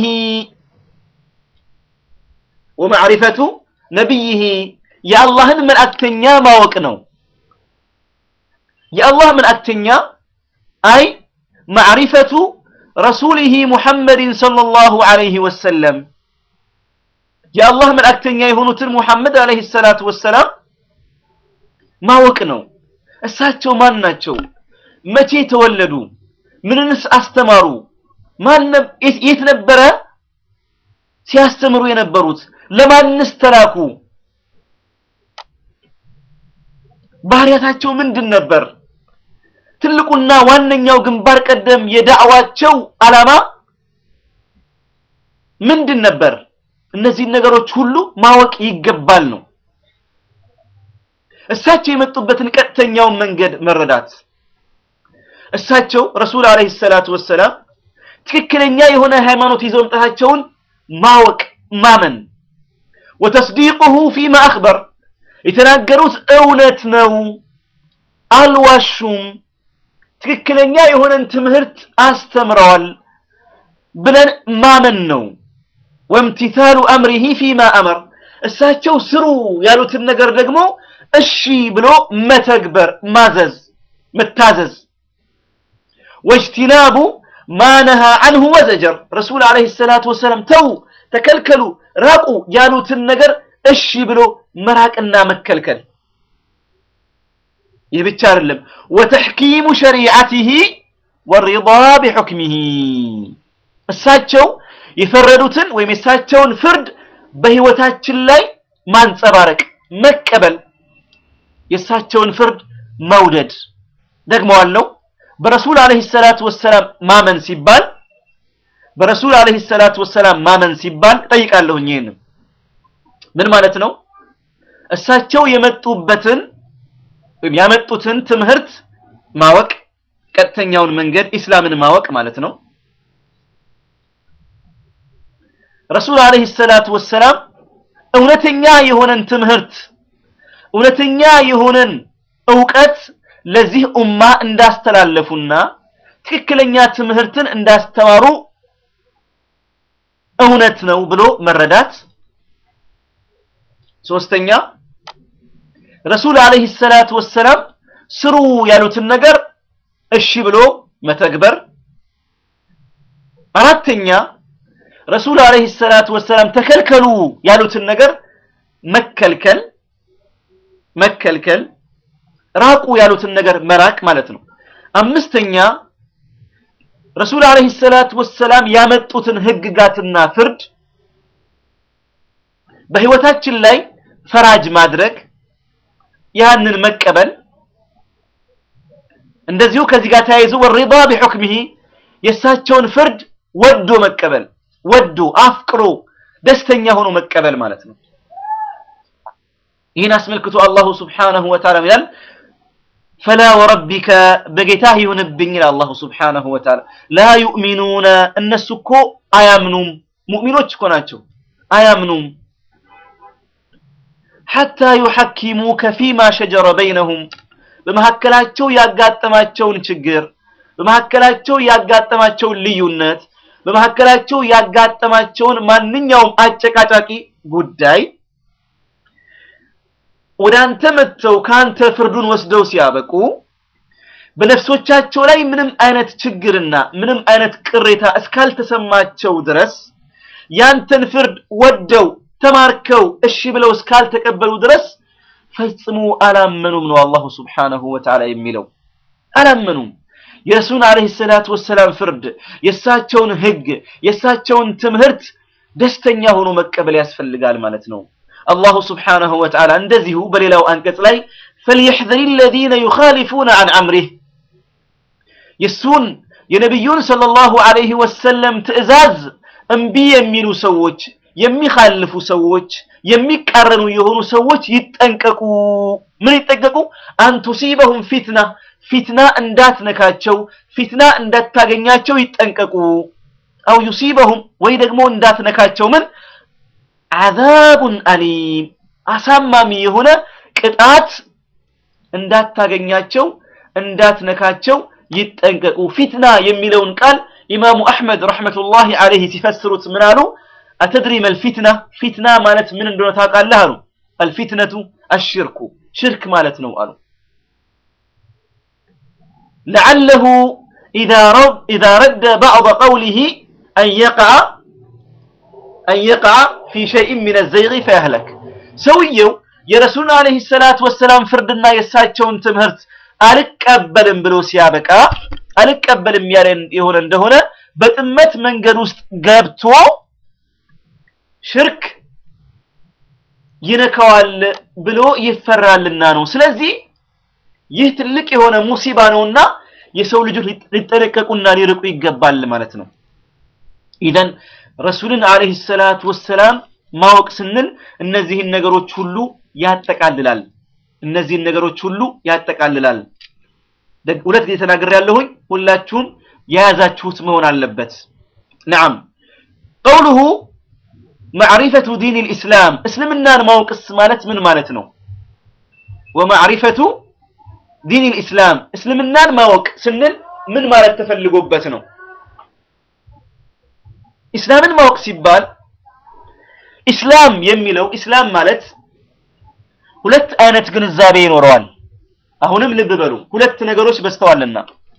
A: ወመዕሪፈቱ ነቢይህ የአላህን መልእክተኛ ማወቅ ነው። የአላህ መልእክተኛ አይ ማዕሪፈቱ ረሱሊሂ ሙሐመድን ሰለላሁ ዐለይሂ ወሰለም የአላህ መልእክተኛ የሆኑትን ሙሐመድ ዐለይሂ ሰላቱ ወሰላም ማወቅ ነው። እሳቸው ማን ናቸው? መቼ ተወለዱ? ምንንስ አስተማሩ? ማን የት ነበረ ሲያስተምሩ የነበሩት? ለማንስ ተላኩ? ባህሪያታቸው ምንድን ነበር? ትልቁና ዋነኛው ግንባር ቀደም የዳዕዋቸው ዓላማ ምንድን ነበር? እነዚህን ነገሮች ሁሉ ማወቅ ይገባል ነው። እሳቸው የመጡበትን ቀጥተኛውን መንገድ መረዳት፣ እሳቸው ረሱል ዓለይሂ ሰላቱ ወሰላም ትክክለኛ የሆነ ሃይማኖት ይዘው መምጣታቸውን ማወቅ ማመን፣ ወተስዲቁሁ ፊማ አኽበር የተናገሩት እውነት ነው፣ አልዋሹም፣ ትክክለኛ የሆነን ትምህርት አስተምረዋል ብለን ማመን ነው። ወምቲታሉ አምሪሂ ፊማ አመር እሳቸው ስሩ ያሉትን ነገር ደግሞ እሺ ብሎ መተግበር፣ ማዘዝ፣ መታዘዝ። ወጅቲናቡ ማነሃ አንሁ ወዘጀር ረሱል ዓለይሂ ሰላቱ ወሰላም ተው፣ ተከልከሉ፣ ራቁ ያሉትን ነገር እሺ ብሎ መራቅና መከልከል። ይህ ብቻ አይደለም። ወተሕኪሙ ሸሪዓቲሂ ወሪዳ ቢሑክሚሂ እሳቸው የፈረዱትን ወይም የእሳቸውን ፍርድ በህይወታችን ላይ ማንጸባረቅ፣ መቀበል፣ የእሳቸውን ፍርድ መውደድ። ደግመዋለሁ። በረሱል ዓለይሂ ሰላቱ ወሰላም ማመን ሲባል በረሱል ዓለይሂ ሰላቱ ወሰላም ማመን ሲባል ጠይቃለሁኝ ይሄንን ምን ማለት ነው? እሳቸው የመጡበትን ወይም ያመጡትን ትምህርት ማወቅ፣ ቀጥተኛውን መንገድ ኢስላምን ማወቅ ማለት ነው። ረሱል ዓለይሂ ሰላቱ ወሰላም እውነተኛ የሆነን ትምህርት እውነተኛ የሆነን እውቀት ለዚህ ኡማ እንዳስተላለፉና ትክክለኛ ትምህርትን እንዳስተማሩ እውነት ነው ብሎ መረዳት። ሶስተኛ ረሱል ዓለይሂ ሰላቱ ወሰላም ስሩ ያሉትን ነገር እሺ ብሎ መተግበር። አራተኛ ረሱል ዓለይሂ ሰላቱ ወሰላም ተከልከሉ ያሉትን ነገር መከልከል መከልከል፣ ራቁ ያሉትን ነገር መራቅ ማለት ነው። አምስተኛ ረሱል ዓለይሂ ሰላቱ ወሰላም ያመጡትን ህግጋትና ፍርድ በህይወታችን ላይ ፈራጅ ማድረግ ያንን መቀበል እንደዚሁ ከዚህ ጋር ተያይዞ ወሪዳ ቢሑክሚሂ የእሳቸውን ፍርድ ወዶ መቀበል ወዶ አፍቅሮ ደስተኛ ሆኖ መቀበል ማለት ነው። ይህን አስመልክቶ አላሁ ስብሓነሁ ወተዓላ ይላል ፈላ ወረቢከ በጌታህ ይሁንብኝ ይላል አላሁ ስብሓነሁ ወተዓላ ላ ዩእሚኑነ እነሱ እኮ አያምኑም ሙእሚኖች እኮ ናቸው አያምኑም ሐታ ዩሐኪሙከ ፊማ ሸጀረ በይነሁም በመካከላቸው ያጋጠማቸውን ችግር በመካከላቸው ያጋጠማቸውን ልዩነት በመካከላቸው ያጋጠማቸውን ማንኛውም አጨቃጫቂ ጉዳይ ወደ አንተ መጥተው ከአንተ ፍርዱን ወስደው ሲያበቁ በነፍሶቻቸው ላይ ምንም አይነት ችግርና ምንም አይነት ቅሬታ እስካልተሰማቸው ድረስ ያንተን ፍርድ ወደው ተማርከው እሺ ብለው እስካልተቀበሉ ድረስ ፈጽሞ አላመኑም ነው አላሁ ስብሓነሁ ወተዓላ የሚለው። አላመኑም። የረሱል ዓለይሂ ሰላቱ ወሰላም ፍርድ፣ የእሳቸውን ህግ፣ የእሳቸውን ትምህርት ደስተኛ ሆኖ መቀበል ያስፈልጋል ማለት ነው። አላሁ ስብሓነሁ ወተዓላ እንደዚሁ በሌላው አንቀጽ ላይ ፈልየሕዘሪ አለዚነ ዩኻሊፉነ ዐን አምሪህ የእሱን የነቢዩን ሰለላሁ ዐለይሂ ወሰለም ትዕዛዝ እምቢ የሚሉ ሰዎች የሚኻልፉ ሰዎች የሚቃረኑ የሆኑ ሰዎች ይጠንቀቁ። ምን ይጠንቀቁ? አንቱሲበሁም ፊትና ፊትና እንዳትነካቸው፣ ፊትና እንዳታገኛቸው ይጠንቀቁ። አው ዩሲበሁም ወይ ደግሞ እንዳትነካቸው ምን አዛቡን አሊም አሳማሚ የሆነ ቅጣት እንዳታገኛቸው እንዳትነካቸው ይጠንቀቁ። ፊትና የሚለውን ቃል ኢማሙ አሕመድ ረሕመቱላሂ ዐለይሂ ሲፈስሩት ምን አሉ? አተድሪ መልፊትና ፊትና ማለት ምን እንደሆነ ታውቃለህ አሉ። አልፊትነቱ አሽርኩ ሽርክ ማለት ነው አሉ። ለዓለሁ ኢዛ ረደ ባዕض ቀውሊሂ አን የቅዐ አን የቅዐ ፊ ሸይእን ሚነ ዘይጊ ፈየህለክ ሰውየው የረሱሉን ዓለይሂ ሰላቱ ወሰላም ፍርድና የእሳቸውን ትምህርት አልቀበልም ብሎ ሲያበቃ አልቀበልም ያለ የሆነ እንደሆነ በጥመት መንገድ ውስጥ ገብቶ ሽርክ ይነካዋል ብሎ ይፈራልና ነው። ስለዚህ ይህ ትልቅ የሆነ ሙሲባ ነውና የሰው ልጆች ሊጠነቀቁና ሊርቁ ይገባል ማለት ነው። ኢዘን ረሱልን ዓለይሂ ሰላቱ ወሰላም ማወቅ ስንል እነዚህን ነገሮች ሁሉ ያጠቃልላል። እነዚህን ነገሮች ሁሉ ያጠቃልላል። ሁለት ጊዜ ተናግሬያለሁኝ። ሁላችሁም የያዛችሁት መሆን አለበት። ነዓም ቀውሉሁ ማዕሪፈቱ ዲን ልእስላም እስልምናን ማወቅስ ማለት ምን ማለት ነው? ወማዕሪፈቱ ዲን ልእስላም እስልምናን ማወቅ ስንል ምን ማለት ተፈልጎበት ነው? ኢስላምን ማወቅ ሲባል ኢስላም የሚለው ኢስላም ማለት ሁለት አይነት ግንዛቤ ይኖረዋል። አሁንም ልብ በሉ፣ ሁለት ነገሮች በስተዋልና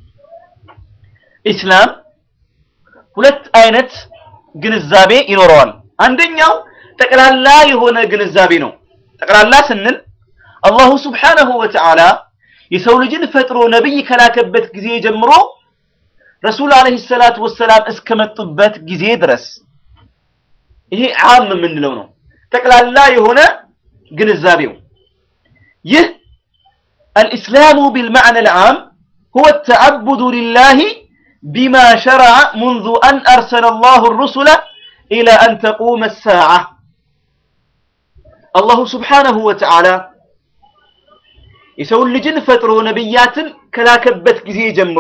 A: ኢስላም ሁለት አይነት ግንዛቤ ይኖረዋል። አንደኛው ጠቅላላ የሆነ ግንዛቤ ነው። ጠቅላላ ስንል አላሁ ስብሓነሁ ወተዓላ የሰው ልጅን ፈጥሮ ነቢይ ከላከበት ጊዜ ጀምሮ ረሱል ዓለይሂ ሰላቱ ወሰላም እስከመጡበት ጊዜ ድረስ ይሄ ዓም የምንለው ነው። ጠቅላላ የሆነ ግንዛቤው ይህ አልኢስላሙ ቢልመዕነ ልዓም ሁወ ተዓቡዱ ሊላሂ ቢማ ሸረዐ ሙንዙ አን አርሰለ አላሁ ሩሱለ ኢላ አን ተቁመ ሳዓ አላሁ ስብሓነሁ ወተዓላ የሰውን ልጅን ፈጥሮ ነቢያትን ከላከበት ጊዜ ጀምሮ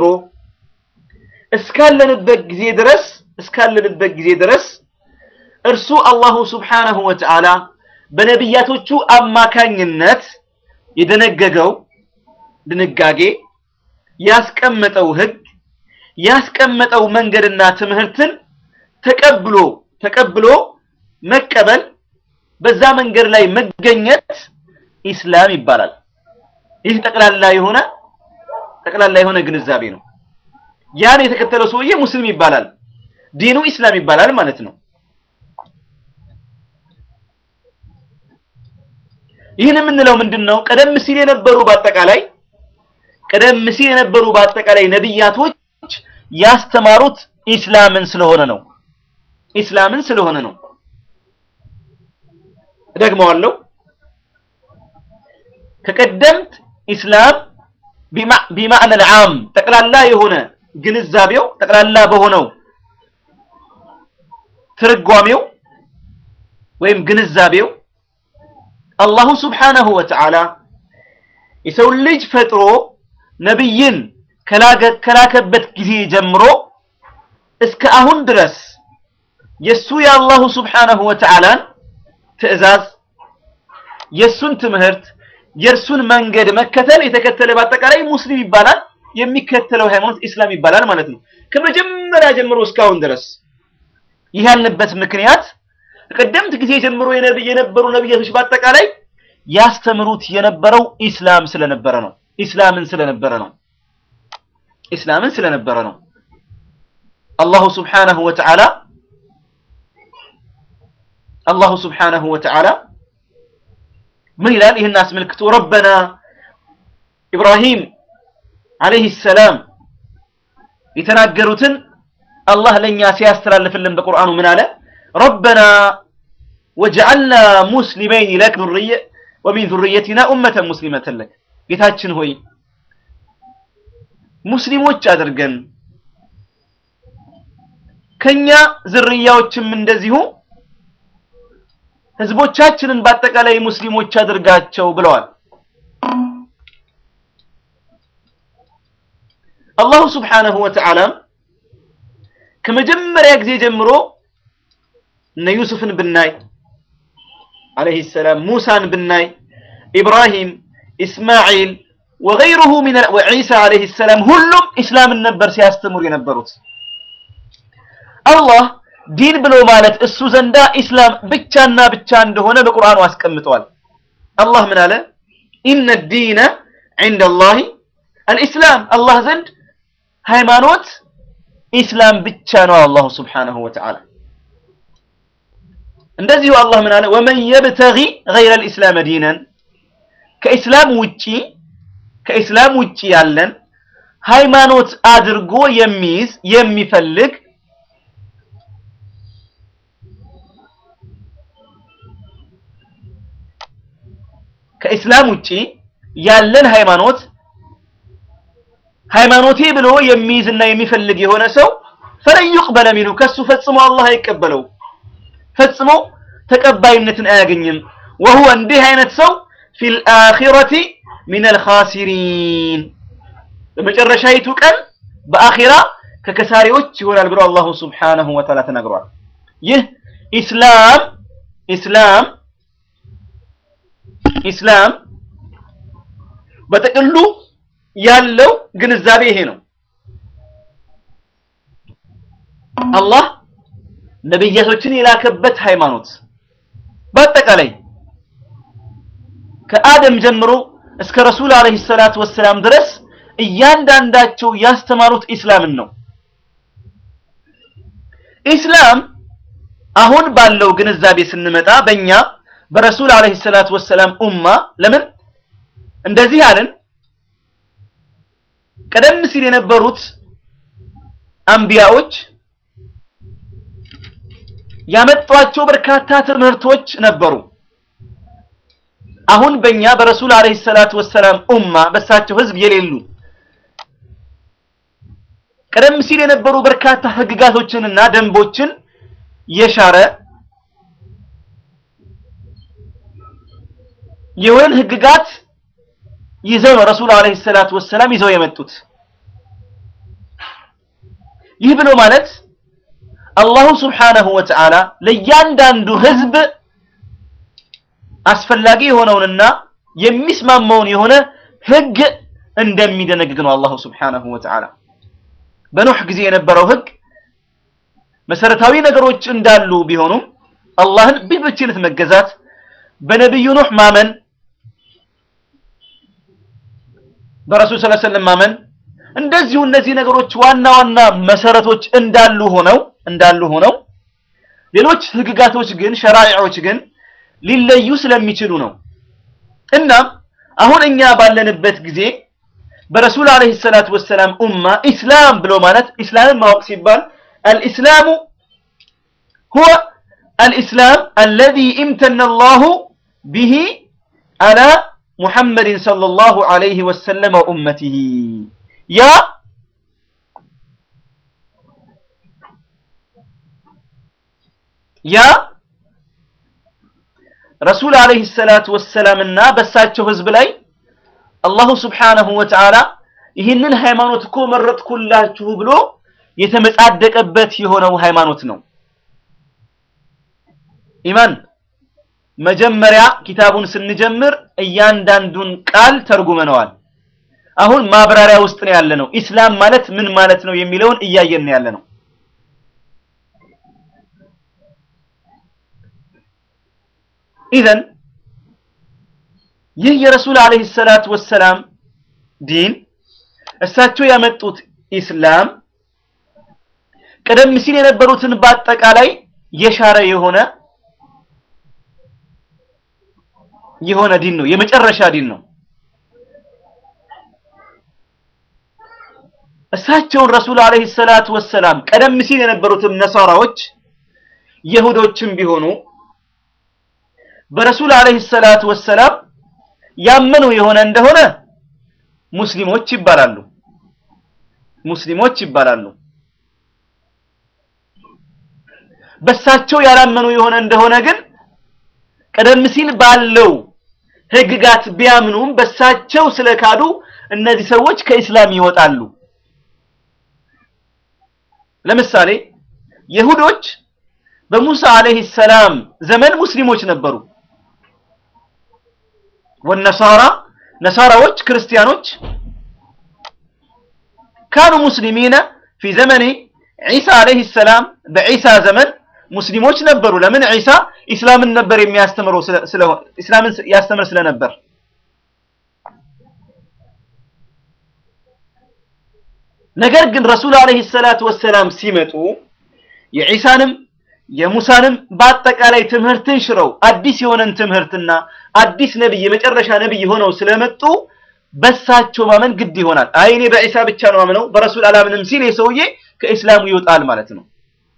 A: እስካለንበት ጊዜ ድረስ እስካለንበት ጊዜ ድረስ እርሱ አላሁ ስብሓነሁ ወተዓላ በነቢያቶቹ አማካኝነት የደነገገው ድንጋጌ ያስቀመጠው ህግ ያስቀመጠው መንገድና ትምህርትን ተቀብሎ ተቀብሎ መቀበል በዛ መንገድ ላይ መገኘት ኢስላም ይባላል። ይህ ጠቅላላ የሆነ ጠቅላላ የሆነ ግንዛቤ ነው። ያን የተከተለው ሰውዬ ሙስሊም ይባላል። ዲኑ ኢስላም ይባላል ማለት ነው። ይህን የምንለው ምንድን ነው? ቀደም ሲል የነበሩ በአጠቃላይ ቀደም ሲል የነበሩ በአጠቃላይ ነቢያቶች ያስተማሩት ኢስላምን ስለሆነ ነው። ኢስላምን ስለሆነ ነው። እደግመዋለሁ። ከቀደምት ኢስላም ቢማዕነ ልዓም ጠቅላላ የሆነ ግንዛቤው ጠቅላላ በሆነው ትርጓሜው ወይም ግንዛቤው አላሁ ስብሓነሁ ወተዓላ የሰው ልጅ ፈጥሮ ነብይን ከላከበት ጊዜ ጀምሮ እስከ አሁን ድረስ የሱ የአላሁ ስብሓነሁ ወተዓላን ትዕዛዝ የሱን ትምህርት የእርሱን መንገድ መከተል የተከተለ በአጠቃላይ ሙስሊም ይባላል። የሚከተለው ሃይማኖት ኢስላም ይባላል ማለት ነው። ከመጀመሪያ ጀምሮ እስካሁን ድረስ ይህ ያልንበት ምክንያት ቀደምት ጊዜ ጀምሮ የነበሩ ነብያቶች በአጠቃላይ ያስተምሩት የነበረው ኢስላም ስለነበረ ነው። ኢስላምን ስለነበረ ነው። ኢስላምን ስለነበረ ነው። አላሁ ስብሓነሁ ወተዓላ አላሁ ስብሓነሁ ወተዓላ ምን ይላል? ይህን አስመልክቶ ረበና ኢብራሂም ዓለይሂ ሰላም የተናገሩትን አላህ ለእኛ ሲያስተላልፍልን በቁርአኑ ምን አለ? ረበና ወጀዐልና ሙስሊመይን ለክ ወሚን ዙርየቲና ኡመተን ሙስሊመተን ለክ ጌታችን ሆይ ሙስሊሞች አድርገን ከኛ ዝርያዎችም እንደዚሁ ህዝቦቻችንን በአጠቃላይ ሙስሊሞች አድርጋቸው ብለዋል። አላሁ ስብሓነሁ ወተዓላም ከመጀመሪያ ጊዜ ጀምሮ እነ ዩሱፍን ብናይ ዓለይሂ ሰላም፣ ሙሳን ብናይ፣ ኢብራሂም፣ ኢስማዒል ወገይሩሁ ሚን ወዒሳ ዓለይሂ ሰላም ሁሉም ኢስላምን ነበር ሲያስተምሩ የነበሩት። አላህ ዲን ብሎ ማለት እሱ ዘንዳ ኢስላም ብቻና ብቻ እንደሆነ በቁርአኑ አስቀምጠዋል። አላህ ምን አለ? ኢነ ዲነ ዒንደ አላሂ አልኢስላም አላህ ዘንድ ሃይማኖት ኢስላም ብቻ ነው። አላሁ ስብሓነሁ ወተዓላ እንደዚሁ አላህ ምን አለ? ወመን የብተጊ ገይረ ልኢስላም ዲነን ከኢስላም ውጪ ከኢስላም ውጪ ያለን ሃይማኖት አድርጎ የሚይዝ የሚፈልግ ከኢስላም ውጪ ያለን ሃይማኖት ሃይማኖቴ ብሎ የሚይዝና የሚፈልግ የሆነ ሰው ፈለን ዩቅበለ ሚንሁ ከሱ ፈጽሞ አላህ አይቀበለው፣ ፈጽሞ ተቀባይነትን አያገኝም። ወሁወ እንዲህ አይነት ሰው ፊል አኺረቲ ሚነል ኻሲሪን በመጨረሻይቱ ቀን በአኺራ ከከሳሪዎች ይሆናል ብሎ አላሁ ስብሓነሁ ወተዓላ ተናግሯል። ይህ ኢስላም ኢስላም ኢስላም በጥቅሉ ያለው ግንዛቤ ይሄ ነው። አላህ ነብያቶችን የላከበት ሃይማኖት በአጠቃላይ ከአደም ጀምሮ እስከ ረሱል አለይሂ ሰላቱ ወሰላም ድረስ እያንዳንዳቸው ያስተማሩት ኢስላምን ነው። ኢስላም አሁን ባለው ግንዛቤ ስንመጣ በእኛ በረሱል አለይሂ ሰላቱ ወሰላም ኡማ ለምን እንደዚህ አለን? ቀደም ሲል የነበሩት አንቢያዎች ያመጧቸው በርካታ ትምህርቶች ነበሩ። አሁን በእኛ በረሱል አለይሂ ሰላቱ ወሰላም ኡማ በሳቸው ህዝብ የሌሉ ቀደም ሲል የነበሩ በርካታ ህግጋቶችንና ደንቦችን የሻረ የሆነን ህግጋት ይዘው ነው ረሱል አለይሂ ሰላቱ ወሰላም ይዘው የመጡት። ይህ ብሎ ማለት አላሁ ስብሓነሁ ወተዓላ ለእያንዳንዱ ህዝብ አስፈላጊ የሆነውንና የሚስማማውን የሆነ ህግ እንደሚደነግግ ነው። አላሁ ስብሓነሁ ወተዓላ በኑህ ጊዜ የነበረው ህግ መሰረታዊ ነገሮች እንዳሉ ቢሆኑም አላህን በብቸኝነት መገዛት፣ በነቢዩ ኑህ ማመን፣ በረሱል ሰለላሁ ዐለይሂ ወሰለም ማመን እንደዚሁ እነዚህ ነገሮች ዋና ዋና መሰረቶች እንዳሉ ሆነው እንዳሉ ሆነው ሌሎች ህግጋቶች ግን ሸራዒዎች ግን ሊለዩ ስለሚችሉ ነው። እናም አሁን እኛ ባለንበት ጊዜ በረሱል አለይሂ ሰላቱ ወሰላም ኡማ ኢስላም ብሎ ማለት ኢስላምን ማወቅ ሲባል አልኢስላሙ ሁወ አልኢስላም አለዚ ኢምተነ አላሁ ቢሂ አላ ሙሐመድን ሰለላሁ ዐለይሂ ወሰለም ወኡመቲሂ ያ ያ ረሱል ዐለይሂ ሰላቱ ወሰላምና በሳቸው ህዝብ ላይ አላሁ ስብሓነሁ ወተዓላ ይህንን ሃይማኖት እኮ መረጥኩላችሁ ብሎ የተመጻደቀበት የሆነው ሃይማኖት ነው። ኢማን መጀመሪያ ኪታቡን ስንጀምር እያንዳንዱን ቃል ተርጉመነዋል። አሁን ማብራሪያ ውስጥ ነው ያለ ነው። ኢስላም ማለት ምን ማለት ነው የሚለውን እያየን ነው ያለ ነው። ኢዘን ይህ የረሱል ዓለይሂ ሰላቱ ወሰላም ዲን እሳቸው ያመጡት ኢስላም ቀደም ሲል የነበሩትን በአጠቃላይ የሻረ የሆነ የሆነ ዲን ነው። የመጨረሻ ዲን ነው። እሳቸውን ረሱል ዓለይሂ ሰላቱ ወሰላም ቀደም ሲል የነበሩትም ነሳራዎች የሁዶችም ቢሆኑ በረሱል ዓለይሂ ሰላቱ ወሰላም ያመኑ የሆነ እንደሆነ ሙስሊሞች ይባላሉ። ሙስሊሞች ይባላሉ። በሳቸው ያላመኑ የሆነ እንደሆነ ግን ቀደም ሲል ባለው ህግጋት ቢያምኑም በሳቸው ስለካዱ እነዚህ ሰዎች ከኢስላም ይወጣሉ። ለምሳሌ የሁዶች በሙሳ አለይሂ ሰላም ዘመን ሙስሊሞች ነበሩ። ወነሳራ ነሳራዎች ክርስቲያኖች ካኑ ሙስሊሚነ ፊ ዘመኒ ዒሳ አለይሂ ሰላም በዒሳ ዘመን ሙስሊሞች ነበሩ። ለምን ዒሳ ኢስላምን ነበር የሚያስተምረው ስለሆነ ኢስላምን ያስተምር ስለነበር። ነገር ግን ረሱል አለይሂ ሰላቱ ወሰላም ሲመጡ የዒሳንም የሙሳንም በአጠቃላይ ትምህርትን ሽረው አዲስ የሆነን ትምህርትና አዲስ ነብይ የመጨረሻ ነብይ ሆነው ስለመጡ በሳቸው ማመን ግድ ይሆናል። አይ እኔ በዒሳ ብቻ ነው ማምነው በረሱል አላምንም ሲል የሰውዬ ከኢስላሙ ይወጣል ማለት ነው።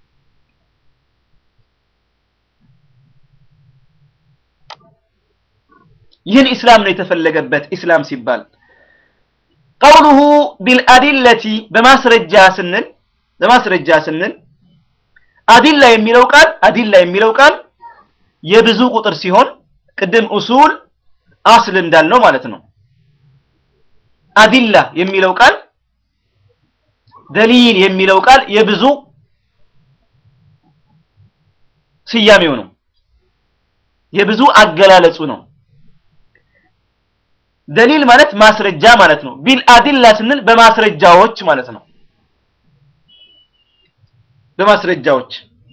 A: ይህን ኢስላም ነው የተፈለገበት። ኢስላም ሲባል ቀውሉሁ ቢልአዲለቲ በማስረጃ ስንል በማስረጃ ስንል አዲላ የሚለው ቃል አዲላ የሚለው ቃል የብዙ ቁጥር ሲሆን ቅድም ኡሱል አስል እንዳልነው ማለት ነው። አዲላ የሚለው ቃል ደሊል የሚለው ቃል የብዙ ስያሜው ነው። የብዙ አገላለጹ ነው። ደሊል ማለት ማስረጃ ማለት ነው። ቢል አዲላ ስንል በማስረጃዎች ማለት ነው። በማስረጃዎች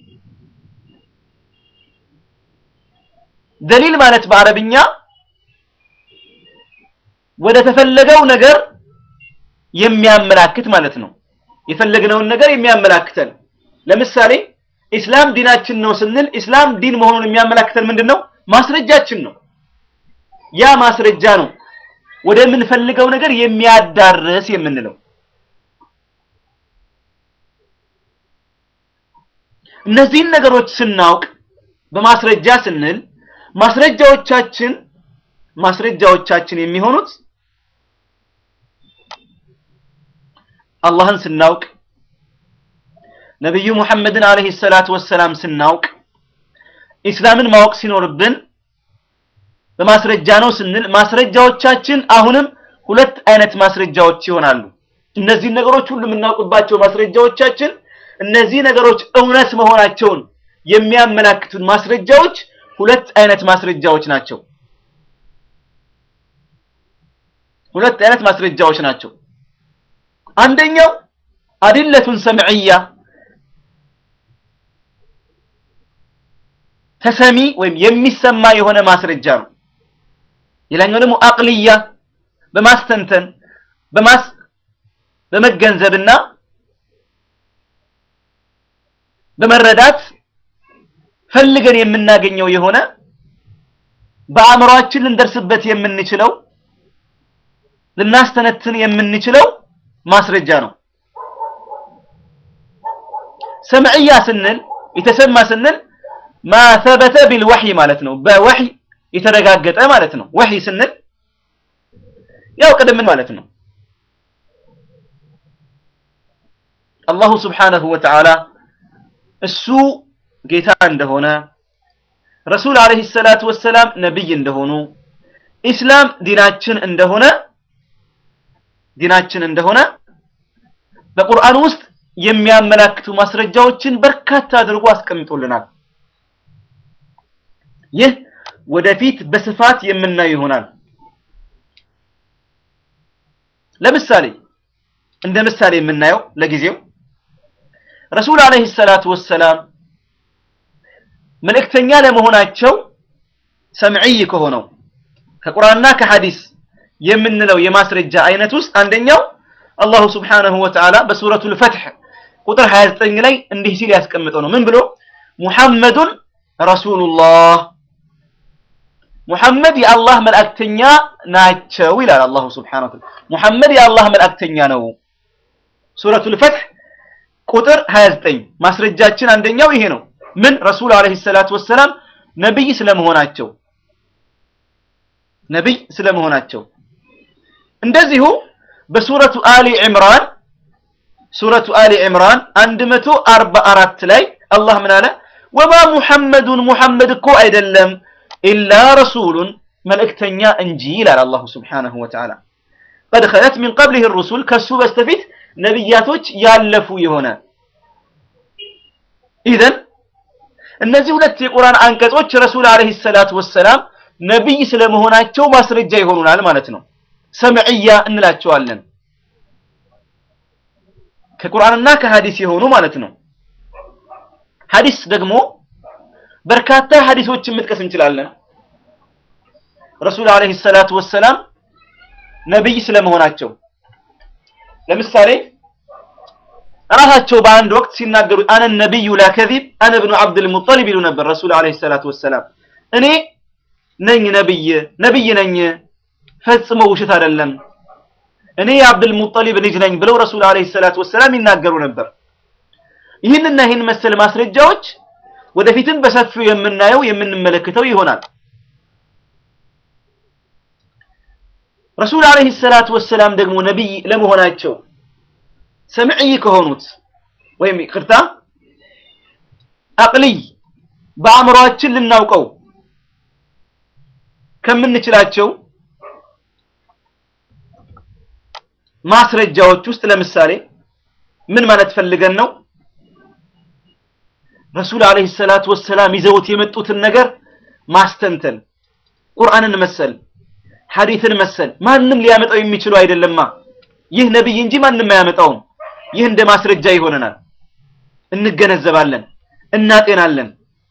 A: ደሊል ማለት በአረብኛ ወደ ተፈለገው ነገር የሚያመላክት ማለት ነው። የፈለግነውን ነገር የሚያመላክተን ለምሳሌ ኢስላም ዲናችን ነው ስንል ኢስላም ዲን መሆኑን የሚያመላክተን ምንድን ነው? ማስረጃችን ነው። ያ ማስረጃ ነው ወደምንፈልገው ነገር የሚያዳርስ የምንለው። እነዚህን ነገሮች ስናውቅ በማስረጃ ስንል ማስረጃዎቻችን ማስረጃዎቻችን የሚሆኑት አላህን ስናውቅ ነቢዩ ሙሐመድን አለይሂ ሰላቱ ወሰላም ስናውቅ ኢስላምን ማወቅ ሲኖርብን በማስረጃ ነው ስንል ማስረጃዎቻችን አሁንም ሁለት አይነት ማስረጃዎች ይሆናሉ። እነዚህን ነገሮች ሁሉ የምናውቅባቸው ማስረጃዎቻችን እነዚህ ነገሮች እውነት መሆናቸውን የሚያመላክቱን ማስረጃዎች ሁለት አይነት ማስረጃዎች ናቸው። ሁለት አይነት ማስረጃዎች ናቸው። አንደኛው አዲለቱን ሰምዕያ ተሰሚ ወይም የሚሰማ የሆነ ማስረጃ ነው። ሌላኛው ደግሞ አቅልያ በማስተንተን በማስ በመገንዘብና በመረዳት ፈልገን የምናገኘው የሆነ በአእምሯችን ልንደርስበት የምንችለው ልናስተነትን የምንችለው ማስረጃ ነው። ሰምዕያ ስንል የተሰማ ስንል ማ ሰበተ ቢልወሕይ ማለት ነው። በወሕይ የተረጋገጠ ማለት ነው። ወሕይ ስንል ያው ቅድም ማለት ነው አላሁ ስብሓነሁ ወተዓላ እሱ ጌታ እንደሆነ ረሱል አለይሂ ሰላቱ ወሰላም ነብይ እንደሆኑ ኢስላም ዲናችን እንደሆነ ዲናችን እንደሆነ በቁርአን ውስጥ የሚያመላክቱ ማስረጃዎችን በርካታ አድርጎ አስቀምጦልናል። ይህ ወደፊት በስፋት የምናየው ይሆናል። ለምሳሌ እንደ ምሳሌ የምናየው ለጊዜው ረሱል አለይሂ ሰላቱ ወሰላም መልእክተኛ ለመሆናቸው ሰምዕይ ከሆነው ከቁርአንና ከሐዲስ የምንለው የማስረጃ አይነት ውስጥ አንደኛው አላሁ ስብሓነሁ ወተዓላ በሱረቱል ፈትሕ ቁጥር 29 ላይ እንዲህ ሲል ያስቀምጠው ነው። ምን ብሎ ሙሐመዱን ረሱሉላህ ሙሐመድ የአላህ መልእክተኛ ናቸው ይላል አላሁ ስብሓነሁ ወተዓላ። ሙሐመድ የአላህ መልእክተኛ ነው። ሱረቱል ፈትሕ ቁጥር 29 ማስረጃችን አንደኛው ይሄ ነው። ምን ረሱል አለይሂ ሰላቱ ወሰላም ነብይ ስለመሆናቸው ነብይ ስለመሆናቸው እንደዚሁ በሱረቱ አሊ ዕምራን ሱረቱ አሊ ዕምራን 144 ላይ አላህ ምን አለ? ወማ ሙሐመዱን ሙሐመድ እኮ አይደለም ኢላ ረሱሉን መልእክተኛ እንጂ ይላል አላሁ ስብሓነሁ ወተዓላ። ቀድ ኸለት ሚን ቀብሊህ ሩሱል ከሱ በስተፊት ነቢያቶች ያለፉ የሆነ ኢዘን እነዚህ ሁለት የቁርአን አንቀጾች ረሱል አለይሂ ሰላቱ ወሰላም ነብይ ስለመሆናቸው ማስረጃ ይሆኑናል ማለት ነው። ሰምዕያ እንላቸዋለን ከቁርአንና ከሐዲስ የሆኑ ማለት ነው። ሐዲስ ደግሞ በርካታ ሐዲሶችን መጥቀስ እንችላለን። ረሱል አለይሂ ሰላቱ ወሰላም ነብይ ስለመሆናቸው ለምሳሌ ራሳቸው በአንድ ወቅት ሲናገሩ አነ ነቢዩ ላ ከዚብ አነ ብኑ አብዱል ሙጠሊብ ይሉ ነበር ረሱል አለይሂ ሰላቱ ወሰላም እኔ ነኝ ነብይ ነብይ ነኝ ፈጽሞ ውሸት አይደለም እኔ የአብዱል ሙጠሊብ ልጅ ነኝ ብለው ረሱል አለይሂ ሰላቱ ወሰላም ይናገሩ ነበር። ይህንና ይህን መሰል ማስረጃዎች ወደፊትም በሰፊው የምናየው የምንመለከተው ይሆናል። ረሱል አለይሂ ሰላቱ ወሰላም ደግሞ ነብይ ለመሆናቸው ሰምዕይ ከሆኑት ወይም ይቅርታ አቅልይ በአእምሯችን ልናውቀው ከምንችላቸው ማስረጃዎች ውስጥ ለምሳሌ ምን ማለት ፈልገን ነው? ረሱል አለይሂ ሰላቱ ወሰላም ይዘውት የመጡትን ነገር ማስተንተን ቁርአንን መሰል ሐዲትን መሰል ማንም ሊያመጣው የሚችለው አይደለማ። ይህ ነብይ እንጂ ማንም አያመጣውም። ይህ እንደ ማስረጃ ይሆነናል። እንገነዘባለን፣ እናጤናለን።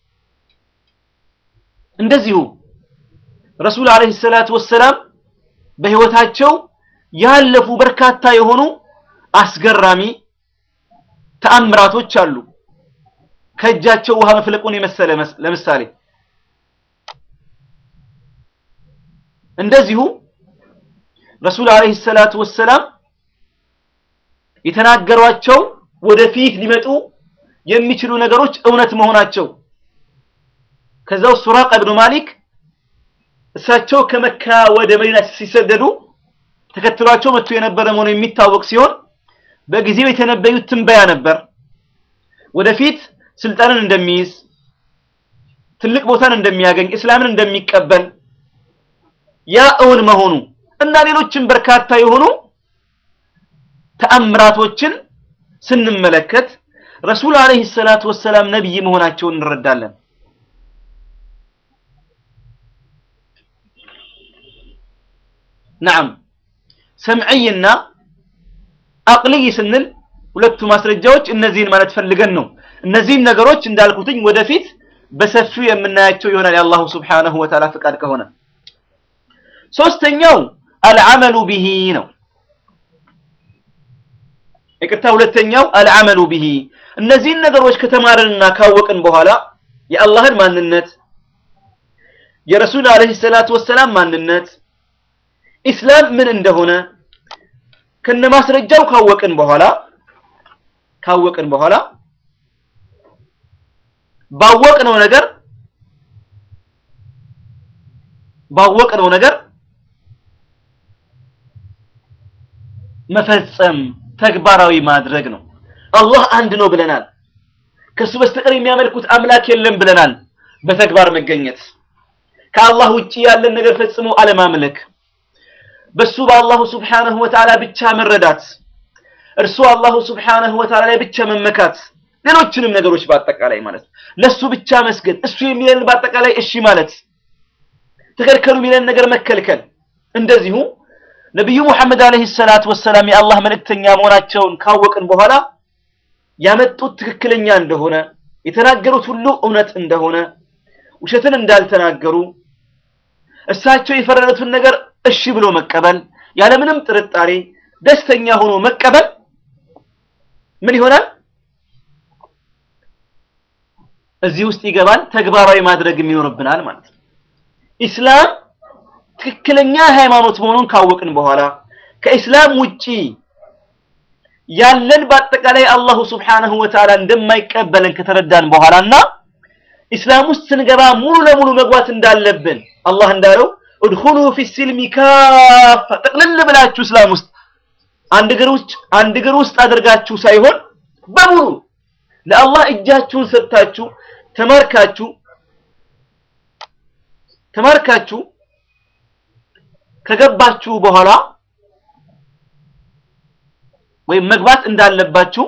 A: እንደዚሁ ረሱል አለይሂ ሰላቱ ወሰላም በህይወታቸው ያለፉ በርካታ የሆኑ አስገራሚ ተአምራቶች አሉ። ከእጃቸው ውሃ መፍለቁን የመሰለ ለምሳሌ እንደዚሁ ረሱል አለይሂ ሰላቱ ወሰላም የተናገሯቸው ወደፊት ሊመጡ የሚችሉ ነገሮች እውነት መሆናቸው ከዛው ሱራቅ ኢብኑ ማሊክ እሳቸው ከመካ ወደ መዲና ሲሰደዱ ተከትሏቸው መጥቶ የነበረ መሆኑ የሚታወቅ ሲሆን በጊዜው የተነበዩት ትንበያ ነበር። ወደፊት ስልጣንን እንደሚይዝ፣ ትልቅ ቦታን እንደሚያገኝ፣ እስላምን እንደሚቀበል ያ እውን መሆኑ እና ሌሎችም በርካታ የሆኑ ተአምራቶችን ስንመለከት ረሱል አለይሂ ሰላቱ ወሰላም ነብይ መሆናቸውን እንረዳለን። ነዓም ሰምዕይና አቅልይ ስንል ሁለቱ ማስረጃዎች እነዚህን ማለት ፈልገን ነው። እነዚህን ነገሮች እንዳልኩትኝ ወደፊት በሰፊው የምናያቸው ይሆናል የአላሁ ስብሓነሁ ወተዓላ ፍቃድ ከሆነ። ሶስተኛው አልዓመሉ ቢሂ ነው። ይቅርታ፣ ሁለተኛው አልዓመሉ ቢሂ እነዚህን ነገሮች ከተማረንና ካወቅን በኋላ የአላህን ማንነት የረሱል አለይሂ ሰላቱ ወሰላም ማንነት ኢስላም ምን እንደሆነ ከነማስረጃው ካወቅን በኋላ ካወቅን በኋላ ባወቅነው ነገር ባወቅነው ነገር መፈጸም ተግባራዊ ማድረግ ነው። አላህ አንድ ነው ብለናል። ከሱ በስተቀር የሚያመልኩት አምላክ የለም ብለናል። በተግባር መገኘት፣ ከአላህ ውጪ ያለን ነገር ፈጽሞ አለማምለክ፣ በሱ በአላሁ ሱብሓነሁ ወተዓላ ብቻ መረዳት፣ እርሱ አላሁ ሱብሓነሁ ወተዓላ ላይ ብቻ መመካት፣ ሌሎችንም ነገሮች በአጠቃላይ ማለት ነው። ለሱ ብቻ መስገድ፣ እሱ የሚለን በአጠቃላይ እሺ ማለት፣ ተከልከሉ የሚለን ነገር መከልከል። እንደዚሁ ነቢዩ ሙሐመድ አለይሂ ሰላቱ ወሰላም የአላህ መልእክተኛ መሆናቸውን ካወቅን በኋላ ያመጡት ትክክለኛ እንደሆነ የተናገሩት ሁሉ እውነት እንደሆነ ውሸትን እንዳልተናገሩ እሳቸው የፈረዱትን ነገር እሺ ብሎ መቀበል ያለምንም ጥርጣሬ ደስተኛ ሆኖ መቀበል ምን ይሆናል? እዚህ ውስጥ ይገባል። ተግባራዊ ማድረግ ይኖርብናል ማለት ነው። ኢስላም ትክክለኛ ሃይማኖት መሆኑን ካወቅን በኋላ ከኢስላም ውጪ ያለን በአጠቃላይ አላሁ ስብሓነሁ ወተዓላ እንደማይቀበለን ከተረዳን በኋላና ኢስላም ውስጥ ስንገባ ሙሉ ለሙሉ መግባት እንዳለብን አላህ እንዳለው እድኹሉ ፊ ሲልሚ ካፋ ጠቅልል ብላችሁ እስላም ውስጥ አንድ እግር ውስጥ አንድ እግር ውስጥ አድርጋችሁ ሳይሆን በሙሉ ለአላህ እጃችሁን ሰጥታችሁ ተማርካችሁ ተማርካችሁ ከገባችሁ በኋላ ወይም መግባት እንዳለባችሁ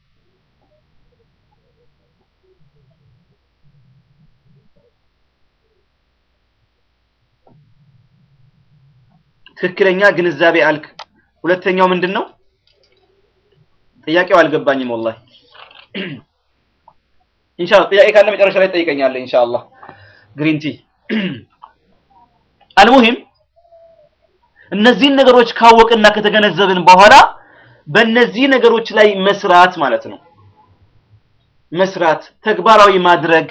A: ትክክለኛ ግንዛቤ አልክ። ሁለተኛው ምንድን ነው? ጥያቄው አልገባኝም ወላሂ። ኢንሻአላህ ጥያቄ ካለ መጨረሻ ላይ ትጠይቀኛለህ ኢንሻአላህ። ግሪንቲ አልሙሂም እነዚህን ነገሮች ካወቅና ከተገነዘብን በኋላ በእነዚህ ነገሮች ላይ መስራት ማለት ነው። መስራት፣ ተግባራዊ ማድረግ፣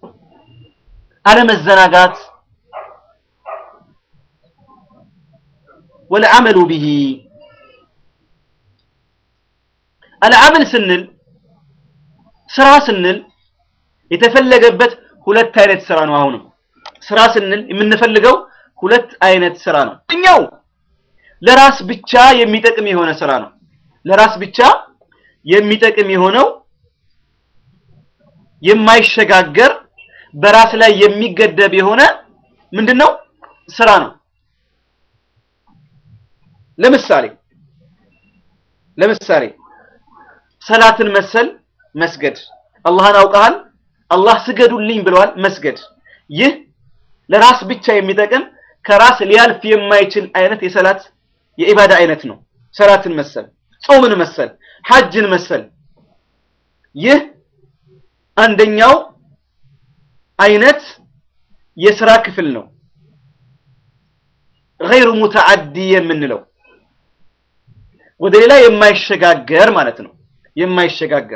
A: አለመዘናጋት ወለዓመሉ ቢሂ አልዓመል ስንል ስራ ስንል የተፈለገበት ሁለት አይነት ስራ ነው። አሁንም ስራ ስንል የምንፈልገው ሁለት አይነት ስራ ነው። እኛው ለራስ ብቻ የሚጠቅም የሆነ ስራ ነው። ለራስ ብቻ የሚጠቅም የሆነው የማይሸጋገር በራስ ላይ የሚገደብ የሆነ ምንድነው ስራ ነው። ለምሳሌ ለምሳሌ ሰላትን መሰል መስገድ አላህን አውቀሃል፣ አላህ ስገዱልኝ ብለዋል። መስገድ ይህ ለራስ ብቻ የሚጠቅም ከራስ ሊያልፍ የማይችል አይነት የሰላት የኢባዳ አይነት ነው። ሰላትን መሰል፣ ጾምን መሰል፣ ሐጅን መሰል ይህ አንደኛው አይነት የስራ ክፍል ነው። ገይሩ ሙተዓዲ የምንለው ወደ ሌላ የማይሸጋገር ማለት ነው። የማይሸጋገር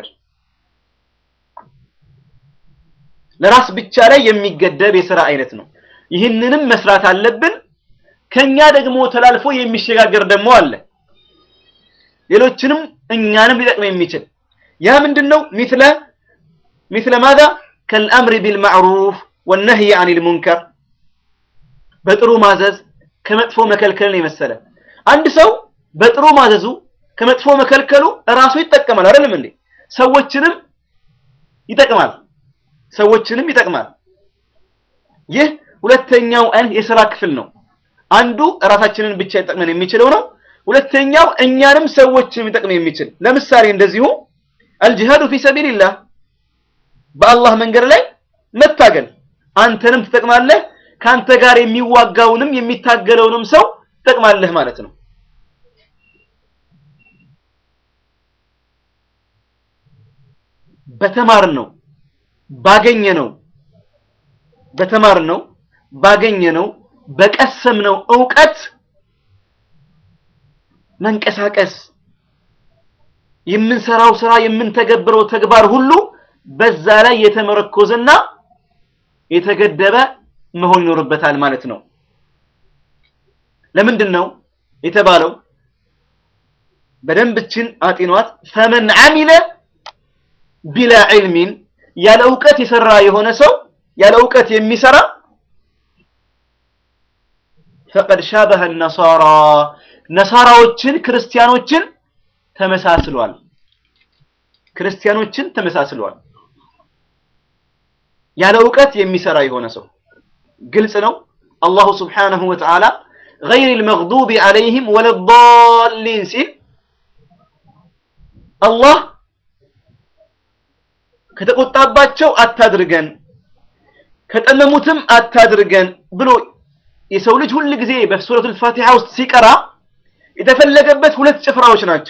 A: ለራስ ብቻ ላይ የሚገደብ የስራ አይነት ነው። ይህንንም መስራት አለብን። ከኛ ደግሞ ተላልፎ የሚሸጋገር ደግሞ አለ። ሌሎችንም እኛንም ሊጠቅም የሚችል ያ ምንድነው? ሚስለ ሚስለ ማዛ ከልአምሪ ቢልማዕሩፍ ወነህይ አኒል ሙንከር በጥሩ ማዘዝ ከመጥፎ መከልከልን የመሰለ አንድ ሰው በጥሩ ማዘዙ ከመጥፎ መከልከሉ ራሱ ይጠቀማል። አይደለም እንዴ? ሰዎችንም ይጠቅማል። ሰዎችንም ይጠቅማል። ይህ ሁለተኛው አይነት የሥራ ክፍል ነው። አንዱ ራሳችንን ብቻ ይጠቅመን የሚችለው ነው። ሁለተኛው እኛንም ሰዎችንም ይጠቅም የሚችል ለምሳሌ እንደዚሁ አልጂሃዱ ፊ ሰቢልላህ በአላህ መንገድ ላይ መታገል አንተንም ትጠቅማለህ፣ ካንተ ጋር የሚዋጋውንም የሚታገለውንም ሰው ትጠቅማለህ ማለት ነው። በተማር ነው ባገኘ ነው በተማር ነው ባገኘ ነው በቀሰም ነው እውቀት መንቀሳቀስ የምንሰራው ስራ የምንተገብረው ተግባር ሁሉ በዛ ላይ የተመረኮዘና የተገደበ መሆን ይኖርበታል ማለት ነው። ለምንድን ነው የተባለው? በደንብችን አጢኗት ፈመን አሚለ ቢላ ዒልሚን ያለ እውቀት የሰራ የሆነ ሰው ያለ እውቀት የሚሰራ ፈቀድ ሻበሀ ነሳራ ነሳራዎችን ክርስቲያኖችን ተመሳስሏል። ክርስቲያኖችን ተመሳስሏል። ያለ እውቀት የሚሰራ የሆነ ሰው ግልጽ ነው። አላሁ ስብሓነሁ ወተዓላ ገይሪል መግዱቢ ዐለይሂም ወለዳሊን ሲል አላህ ከተቆጣባቸው አታድርገን ከጠመሙትም አታድርገን ብሎ የሰው ልጅ ሁል ጊዜ በሱረቱል ፋቲሃ ውስጥ ሲቀራ የተፈለገበት ሁለት ጭፍራዎች ናቸው።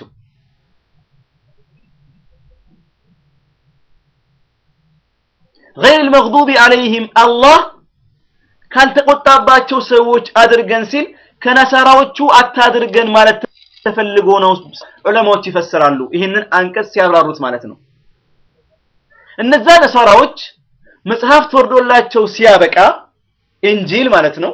A: ገይሪል መግዱቢ ዐለይሂም አላህ ካልተቆጣባቸው ሰዎች አድርገን ሲል ከነሳራዎቹ አታድርገን ማለት ተፈልጎ ነው ዑለማዎች ይፈስራሉ። ይህንን አንቀጽ ሲያብራሩት ማለት ነው። እነዛ ነሳራዎች መጽሐፍት ወርዶላቸው ሲያበቃ ኢንጂል ማለት ነው።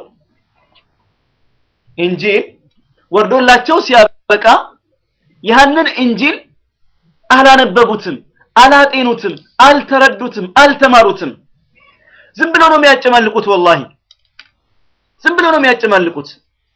A: ኢንጂል ወርዶላቸው ሲያበቃ ያንን ኢንጂል አላነበቡትም፣ አላጤኑትም፣ አልተረዱትም፣ አልተማሩትም። ዝም ብለው ነው የሚያጨማልቁት። ወላሂ ዝም ብለው ነው የሚያጨማልቁት።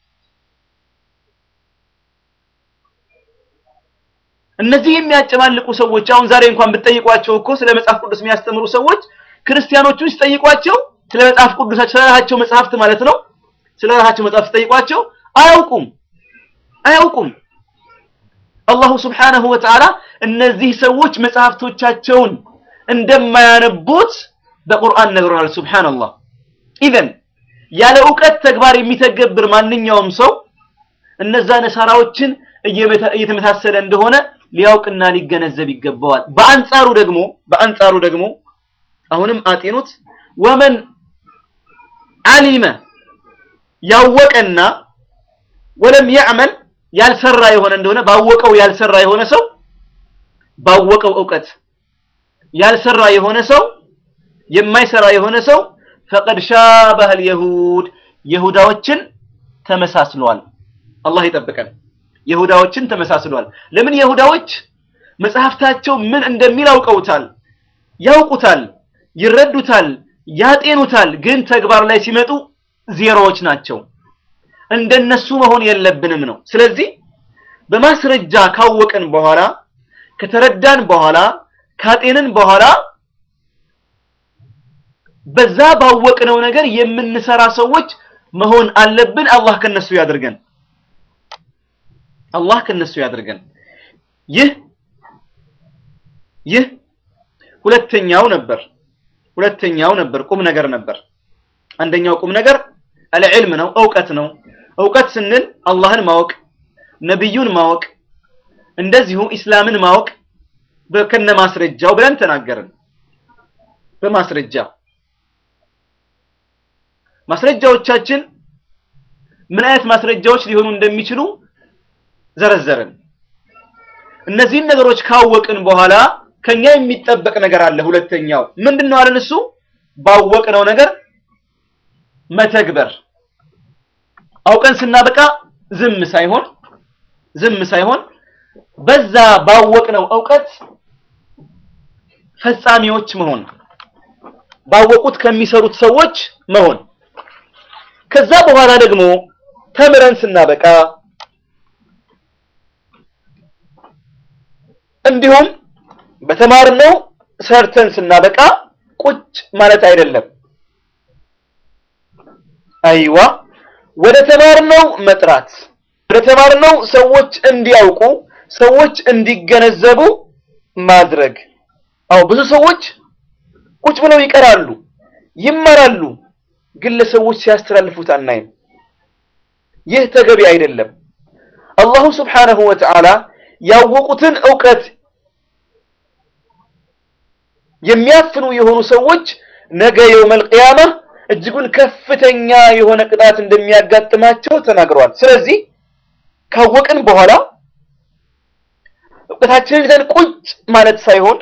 A: እነዚህ የሚያጨማልቁ ሰዎች አሁን ዛሬ እንኳን ብትጠይቋቸው እኮ ስለ መጽሐፍ ቅዱስ የሚያስተምሩ ሰዎች ክርስቲያኖቹን ሲጠይቋቸው ስለ መጽሐፍ ቅዱሳቸው ስለ ራሳቸው መጽሐፍት ማለት ነው ስለ ራሳቸው መጽሐፍ ሲጠይቋቸው አያውቁም አያውቁም። አላሁ ስብሓነሁ ወተዓላ እነዚህ ሰዎች መጽሐፍቶቻቸውን እንደማያነቡት በቁርአን ነግሮናል። ሱብሓነላህ። ኢዘን ያለ እውቀት ተግባር የሚተገብር ማንኛውም ሰው እነዛ ነሳራዎችን እየተመሳሰለ እንደሆነ ሊያውቅና ሊገነዘብ ይገባዋል። በአንጻሩ ደግሞ በአንጻሩ ደግሞ አሁንም አጤኑት ወመን አሊመ ያወቀና ወለም ያዕመል ያልሰራ የሆነ እንደሆነ ባወቀው ያልሰራ የሆነ ሰው ባወቀው እውቀት ያልሰራ የሆነ ሰው የማይሰራ የሆነ ሰው ፈቀድ ሻበህ አልየሁድ የሁዳዎችን ተመሳስሏል። አላህ ይጠብቀን። የሁዳዎችን ተመሳስሏል። ለምን የሁዳዎች መጽሐፍታቸው ምን እንደሚል አውቀውታል፣ ያውቁታል፣ ይረዱታል፣ ያጤኑታል። ግን ተግባር ላይ ሲመጡ ዜሮዎች ናቸው። እንደነሱ መሆን የለብንም ነው። ስለዚህ በማስረጃ ካወቅን በኋላ ከተረዳን በኋላ ካጤንን በኋላ በዛ ባወቅነው ነገር የምንሰራ ሰዎች መሆን አለብን። አላህ ከነሱ ያድርገን። አላህ ከነሱ ያድርገን። ይህ ይህ ሁለተኛው ነበር ሁለተኛው ነበር ቁም ነገር ነበር። አንደኛው ቁም ነገር አልዕልም ነው፣ እውቀት ነው። እውቀት ስንል አላህን ማወቅ፣ ነቢዩን ማወቅ፣ እንደዚሁ ኢስላምን ማወቅ ከነ ማስረጃው ብለን ተናገርን። በማስረጃ ማስረጃዎቻችን ምን አይነት ማስረጃዎች ሊሆኑ እንደሚችሉ ዘረዘርን። እነዚህን ነገሮች ካወቅን በኋላ ከኛ የሚጠበቅ ነገር አለ። ሁለተኛው ምንድነው አለን? እሱ ባወቅነው ነገር መተግበር። አውቀን ስናበቃ ዝም ሳይሆን ዝም ሳይሆን በዛ ባወቅነው እውቀት ፈጻሚዎች መሆን፣ ባወቁት ከሚሰሩት ሰዎች መሆን። ከዛ በኋላ ደግሞ ተምረን ስናበቃ እንዲሁም በተማርነው ሰርተን ስናበቃ ቁጭ ማለት አይደለም። አይዋ ወደ ተማርነው መጥራት፣ ወደ ተማርነው ሰዎች እንዲያውቁ፣ ሰዎች እንዲገነዘቡ ማድረግ። አዎ ብዙ ሰዎች ቁጭ ብለው ይቀራሉ፣ ይማራሉ፣ ግን ለሰዎች ሲያስተላልፉት አናይም። ይህ ተገቢ አይደለም። አላሁ ስብሓነሁ ወተዓላ ያወቁትን እውቀት የሚያፍኑ የሆኑ ሰዎች ነገ የውመል ቂያማ እጅጉን ከፍተኛ የሆነ ቅጣት እንደሚያጋጥማቸው ተናግረዋል። ስለዚህ ካወቅን በኋላ እውቀታችንን ይዘን ቁጭ ማለት ሳይሆን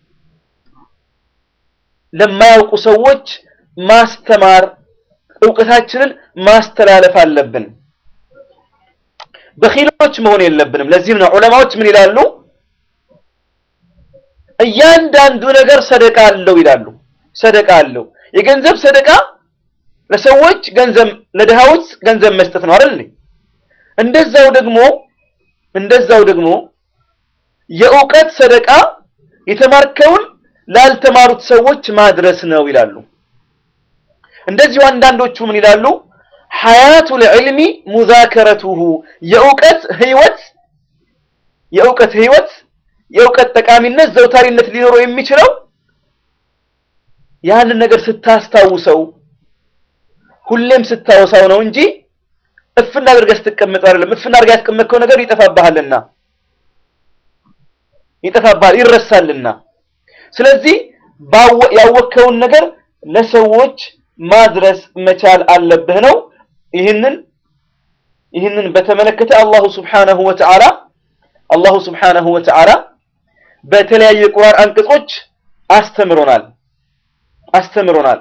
A: ለማያውቁ ሰዎች ማስተማር፣ እውቀታችንን ማስተላለፍ አለብን። በኺሎች መሆን የለብንም። ለዚህም ነው ዑለማዎች ምን ይላሉ? እያንዳንዱ ነገር ሰደቃ አለው ይላሉ። ሰደቃ አለው። የገንዘብ ሰደቃ ለሰዎች ገንዘብ ለድሃዎች ገንዘብ መስጠት ነው አይደል? እንደዛው ደግሞ እንደዛው ደግሞ የእውቀት ሰደቃ የተማርከውን ላልተማሩት ሰዎች ማድረስ ነው ይላሉ። እንደዚሁ አንዳንዶቹ ምን ይላሉ? ሐያቱል ዒልሚ ሙዛከረቱሁ የእውቀት ህይወት የእውቀት ህይወት የእውቀት ጠቃሚነት ዘውታሪነት ሊኖረው የሚችለው ያንን ነገር ስታስታውሰው ሁሌም ስታወሳው ነው እንጂ እፍና አድርገህ ስትቀመጥ አይደለም። እፍና አድርገህ ያስቀመጥከው ነገር ይጠፋብሃልና ይጠፋብሃል፣ ይረሳልና። ስለዚህ ያወቅከውን ነገር ለሰዎች ማድረስ መቻል አለብህ ነው። ይህንን ይህንን በተመለከተ አላሁ ስብሓነሁ ወተዓላ አላሁ ስብሓነሁ ወተዓላ በተለያዩ የቁርአን አንቀጾች አስተምሮናል አስተምሮናል።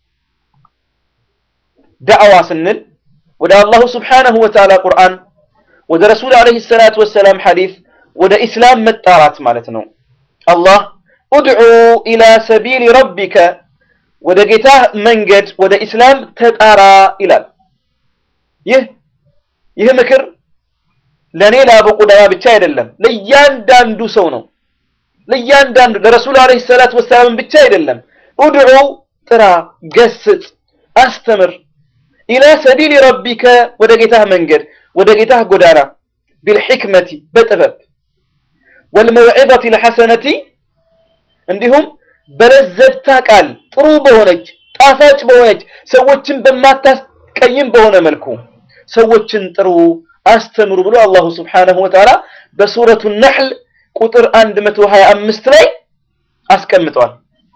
A: ዳዕዋ ስንል ወደ አላሁ ስብሓነሁ ወተዓላ ቁርአን፣ ወደ ረሱል ዓለይሂ ሰላቱ ወሰላም ሐዲስ፣ ወደ ኢስላም መጣራት ማለት ነው። አላህ ኡድዑ ኢላ ሰቢሊ ረቢከ ወደ ጌታህ መንገድ ወደ ኢስላም ተጣራ ይላል። ይህ ይህ ምክር ለኔ ለአቡ ቁዳማ ብቻ አይደለም፣ ለእያንዳንዱ ሰው ነው። ለእያንዳንዱ ለረሱል ዓለይሂ ሰላቱ ወሰላም ብቻ አይደለም። ኡድዑ ጥራ፣ ገስጽ፣ አስተምር ኢላ ሰቢሊ ረቢከ ወደ ጌታህ መንገድ ወደ ጌታህ ጎዳና ቢልሕክመቲ በጥበብ ወልመውዒዘቲ ልሐሰነቲ እንዲሁም በለዘብታ ቃል ጥሩ በሆነች ጣፋጭ በሆነች ሰዎችን በማታስቀይም በሆነ መልኩ ሰዎችን ጥሩ አስተምሩ ብሎ አላሁ ስብሓነሁ ወተዓላ በሱረቱ ነሕል ቁጥር 125 ላይ አስቀምጧል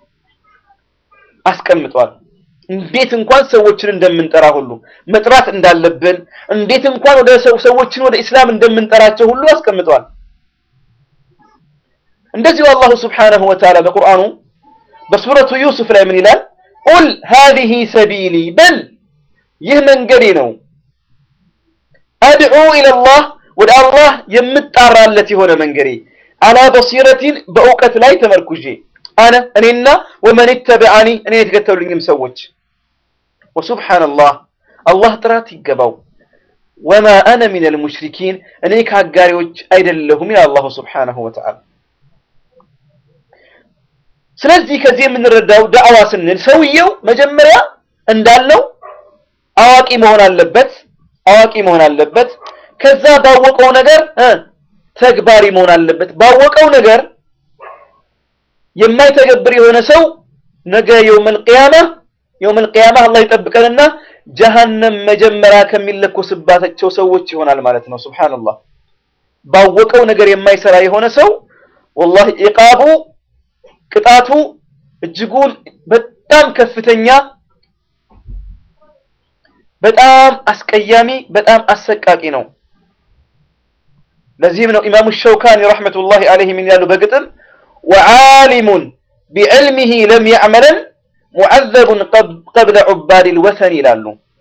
A: አስቀምጧል። እንዴት እንኳን ሰዎችን እንደምንጠራ ሁሉ መጥራት እንዳለብን እንዴት እንኳን ወደ ሰዎችን ወደ ኢስላም እንደምንጠራቸው ሁሉ አስቀምጧል። እንደዚሁ አላሁ ስብሓነሁ ወተዓላ በቁርአኑ በሱረቱ ዩሱፍ ላይ ምን ይላል? ቁል ሃዚሂ ሰቢሊ በል ይህ መንገዴ ነው፣ አድዑ ኢለላህ ወደ አላህ የምጣራለት የሆነ መንገዴ አላ በሲረቲን በእውቀት ላይ ተመርኩዤ አነ እኔና ወመን ተበዓኒ እኔ የተከተሉኝም ሰዎች ወሱብሓነላህ አላህ ጥራት ይገባው ወማ አነ ሚነል ሙሽሪኪን እኔ ከአጋሪዎች አይደለሁም ይላል አላሁ ስብሓነሁ ወተዓላ። ስለዚህ ከዚህ የምንረዳው ዳዕዋ ስንል ሰውየው መጀመሪያ እንዳለው አዋቂ መሆን አለበት፣ አዋቂ መሆን አለበት። ከዛ ባወቀው ነገር ተግባሪ መሆን አለበት። ባወቀው ነገር የማይተገብር የሆነ ሰው ነገ የውመል ቂያማ የውመል ቂያማ አላህ ይጠብቀንና ጀሃነም መጀመሪያ ከሚለኮስባቸው ሰዎች ይሆናል ማለት ነው። ሱብሃንአላህ። ባወቀው ነገር የማይሰራ የሆነ ሰው ወላሂ ኢቃቡ ቅጣቱ እጅጉን በጣም ከፍተኛ፣ በጣም አስቀያሚ፣ በጣም አሰቃቂ ነው። ለዚህም ነው ኢማሙ ሸውካኒ ረሕመቱላሂ ዐለይሂ ምን ያሉ በግጥም ወዓሊሙን ቢዕልሚሂ ለም ያዕመለን ሙዐዘቡን ቀብለ ዑባዲል ወሰን ይላሉ።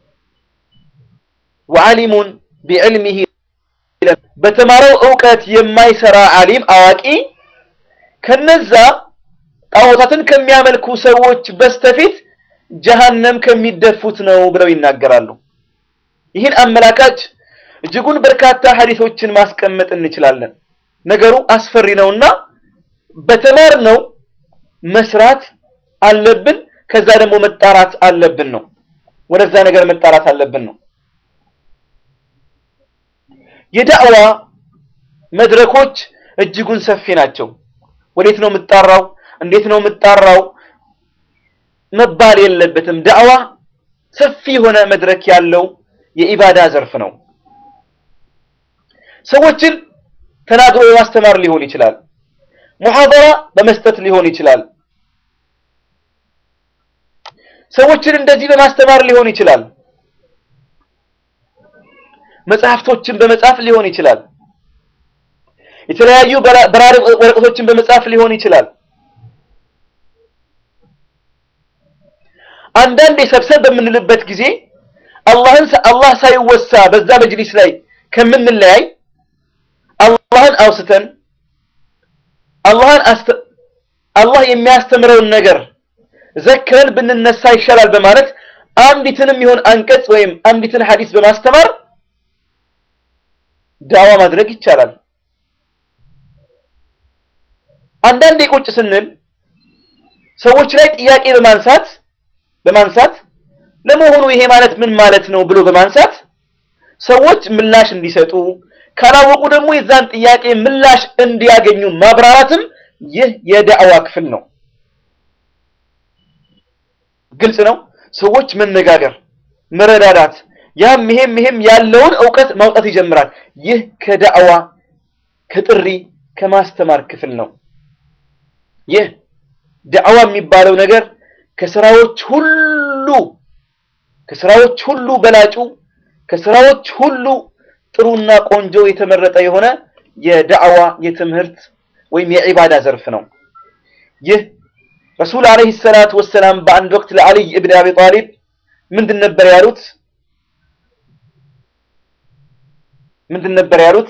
A: ወዓሊሙን ቢዕልሚሂ በተማረው እውቀት የማይሰራ ዓሊም አዋቂ ከነዛ ጣዖታትን ከሚያመልኩ ሰዎች በስተፊት ጀሃነም ከሚደፉት ነው ብለው ይናገራሉ። ይህን አመላካች እጅጉን በርካታ ሐዲሶችን ማስቀመጥ እንችላለን። ነገሩ አስፈሪ ነውና በተማርነው መስራት አለብን። ከዛ ደግሞ መጣራት አለብን ነው። ወደዛ ነገር መጣራት አለብን ነው። የዳዕዋ መድረኮች እጅጉን ሰፊ ናቸው። ወዴት ነው የምጣራው? እንዴት ነው የምጣራው መባል የለበትም። ዳዕዋ ሰፊ የሆነ መድረክ ያለው የኢባዳ ዘርፍ ነው። ሰዎችን ተናግሮ በማስተማር ሊሆን ይችላል። ሙሐደራ በመስጠት ሊሆን ይችላል። ሰዎችን እንደዚህ በማስተማር ሊሆን ይችላል። መጽሐፍቶችን በመጻፍ ሊሆን ይችላል። የተለያዩ በራሪ ወረቀቶችን በመጻፍ ሊሆን ይችላል። አንዳንዴ ሰብሰብ በምንልበት ጊዜ አላህን አላህ ሳይወሳ በዛ መጅሊስ ላይ ከምንለያይ አላህን አውስተን አላህን አላህ የሚያስተምረውን ነገር ዘክረን ብንነሳ ይሻላል በማለት አንዲትንም ይሆን አንቀጽ ወይም አንዲትን ሐዲስ በማስተማር ዳዋ ማድረግ ይቻላል። አንዳንዴ ቁጭ ስንል ሰዎች ላይ ጥያቄ በማንሳት በማንሳት ለመሆኑ ይሄ ማለት ምን ማለት ነው ብሎ በማንሳት ሰዎች ምላሽ እንዲሰጡ ካላወቁ ደግሞ የዛን ጥያቄ ምላሽ እንዲያገኙ ማብራራትም ይህ የዳዕዋ ክፍል ነው። ግልጽ ነው። ሰዎች መነጋገር፣ መረዳዳት፣ ያም ይሄም ይሄም ያለውን እውቀት ማውጣት ይጀምራል። ይህ ከዳዕዋ ከጥሪ ከማስተማር ክፍል ነው። ይህ ዳዕዋ የሚባለው ነገር ከስራዎች ሁሉ ከስራዎች ሁሉ በላጩ ከስራዎች ሁሉ ጥሩና ቆንጆ የተመረጠ የሆነ የዳዕዋ የትምህርት ወይም የዒባዳ ዘርፍ ነው። ይህ ረሱል ዓለይሂ ሰላቱ ወሰላም በአንድ ወቅት ለዓሊይ እብን አቢ ጣሊብ ምንድን ነበር ያሉት? ምንድን ነበር ያሉት?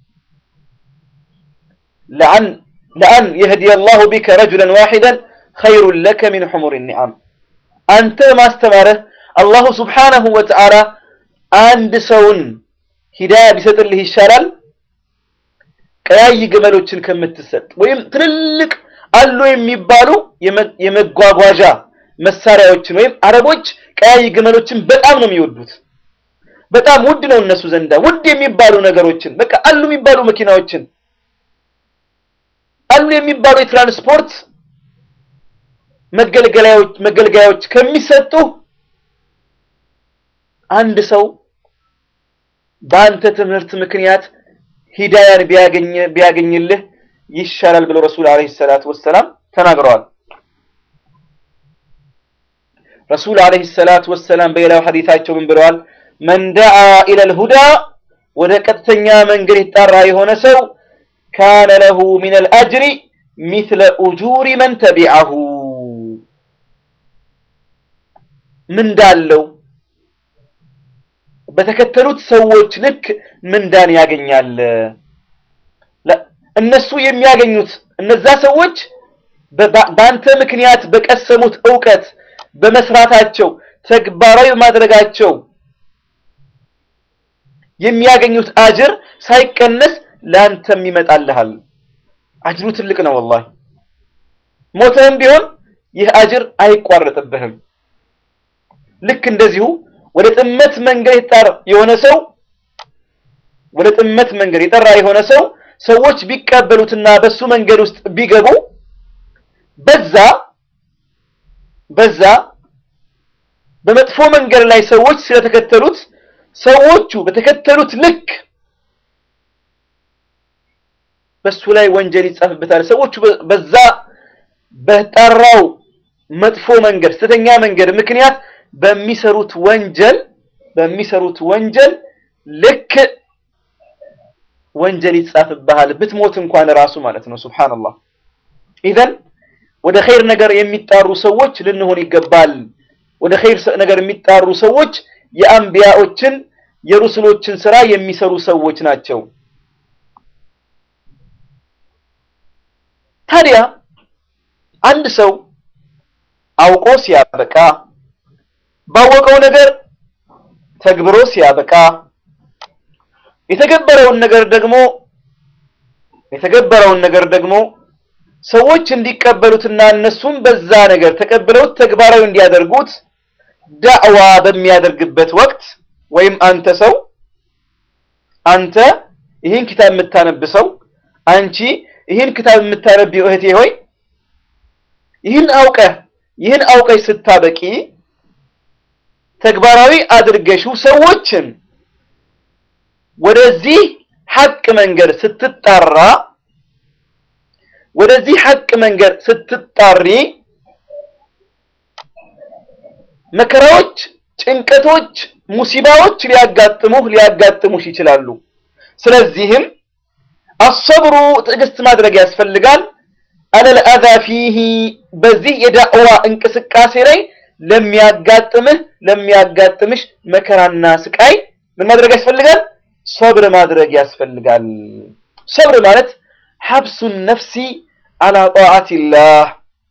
A: ለአን ለአን የህዲየ አላሁ ቢከ ረጁለን ዋሂደን ኸይሩን ለከ ሚን ሑሙሪ ኒዓም። አንተ ማስተማረህ አላሁ ስብሓነሁ ወተዓላ አንድ ሰውን ሂዳያ ቢሰጥልህ ይሻላል ቀያይ ግመሎችን ከምትሰጥ ወይም ትልልቅ አሉ የሚባሉ የመጓጓዣ መሳሪያዎችን ወይም አረቦች ቀያይ ግመሎችን በጣም ነው የሚወዱት። በጣም ውድ ነው እነሱ ዘንዳ ውድ የሚባሉ ነገሮችን በቃ አሉ የሚባሉ መኪናዎችን አሉ የሚባሉ የትራንስፖርት መገልገያዎች መገልገያዎች ከሚሰጡ አንድ ሰው በአንተ ትምህርት ምክንያት ሂዳያን ቢያገኝ ቢያገኝልህ ይሻላል ብለው ረሱል ዓለይሂ ሰላቱ ወሰላም ተናግረዋል። ረሱል ዓለይሂ ሰላቱ ወሰላም በሌላው ሐዲታቸው ምን ብለዋል? መን ደዓ ኢለል ሁዳ ወደ ቀጥተኛ መንገድ የተጣራ የሆነ ሰው ካነ ለሁ ሚነል አጅሪ ሚስለ ኡጁሪ መን ተቢዐሁ ምንዳለው በተከተሉት ሰዎች ልክ ምንዳን ያገኛል። እነሱ የሚያገኙት እነዛ ሰዎች በአንተ ምክንያት በቀሰሙት እውቀት በመስራታቸው ተግባራዊ በማድረጋቸው የሚያገኙት አጅር ሳይቀነስ ለአንተም ይመጣልሃል። አጅሩ ትልቅ ነው። ወላሂ ሞተህም ቢሆን ይህ አጅር አይቋረጥብህም። ልክ እንደዚሁ ወደ ጥመት መንገድ የጠራ የሆነ ሰው ወደ ጥመት መንገድ የጠራ የሆነ ሰው ሰዎች ቢቀበሉትና በሱ መንገድ ውስጥ ቢገቡ በዛ በዛ በመጥፎ መንገድ ላይ ሰዎች ስለተከተሉት ሰዎቹ በተከተሉት ልክ በሱ ላይ ወንጀል ይጻፍበታል። ሰዎቹ በዛ በጠራው መጥፎ መንገድ ስተኛ መንገድ ምክንያት በሚሰሩት ወንጀል በሚሰሩት ወንጀል ልክ ወንጀል ይጻፍብሃል ብትሞት እንኳን ራሱ ማለት ነው። ሱብሃንአላህ። ኢዘን ወደ ኸይር ነገር የሚጣሩ ሰዎች ልንሆን ይገባል። ወደ ኸይር ነገር የሚጣሩ ሰዎች የአንቢያዎችን የሩስሎችን ስራ የሚሰሩ ሰዎች ናቸው። ታዲያ አንድ ሰው አውቆ ሲያበቃ ባወቀው ነገር ተግብሮ ሲያበቃ የተገበረውን ነገር ደግሞ የተገበረውን ነገር ደግሞ ሰዎች እንዲቀበሉትና እነሱም በዛ ነገር ተቀብለውት ተግባራዊ እንዲያደርጉት ዳዕዋ በሚያደርግበት ወቅት ወይም አንተ ሰው አንተ ይህን ክታብ የምታነብ ሰው አንቺ ይህን ክታብ የምታነብ እህቴ ሆይ ይህን አውቀህ ይህን አውቀሽ ስታበቂ ተግባራዊ አድርገሽው ሰዎችን ወደዚህ ሐቅ መንገድ ስትጣራ ወደዚህ ሐቅ መንገድ ስትጣሪ መከራዎች፣ ጭንቀቶች፣ ሙሲባዎች ሊያጋጥሙህ ሊያጋጥሙሽ ይችላሉ። ስለዚህም አሰብሩ ትዕግስት ማድረግ ያስፈልጋል። አለል አዛ ፊሂ በዚህ የዳዕዋ እንቅስቃሴ ላይ ለሚያጋጥምህ ለሚያጋጥምሽ መከራና ስቃይ ምን ማድረግ ያስፈልጋል? ሰብር ማድረግ ያስፈልጋል። ሰብር ማለት ሐብሱ ነፍሲ አላ ጣዓቲላህ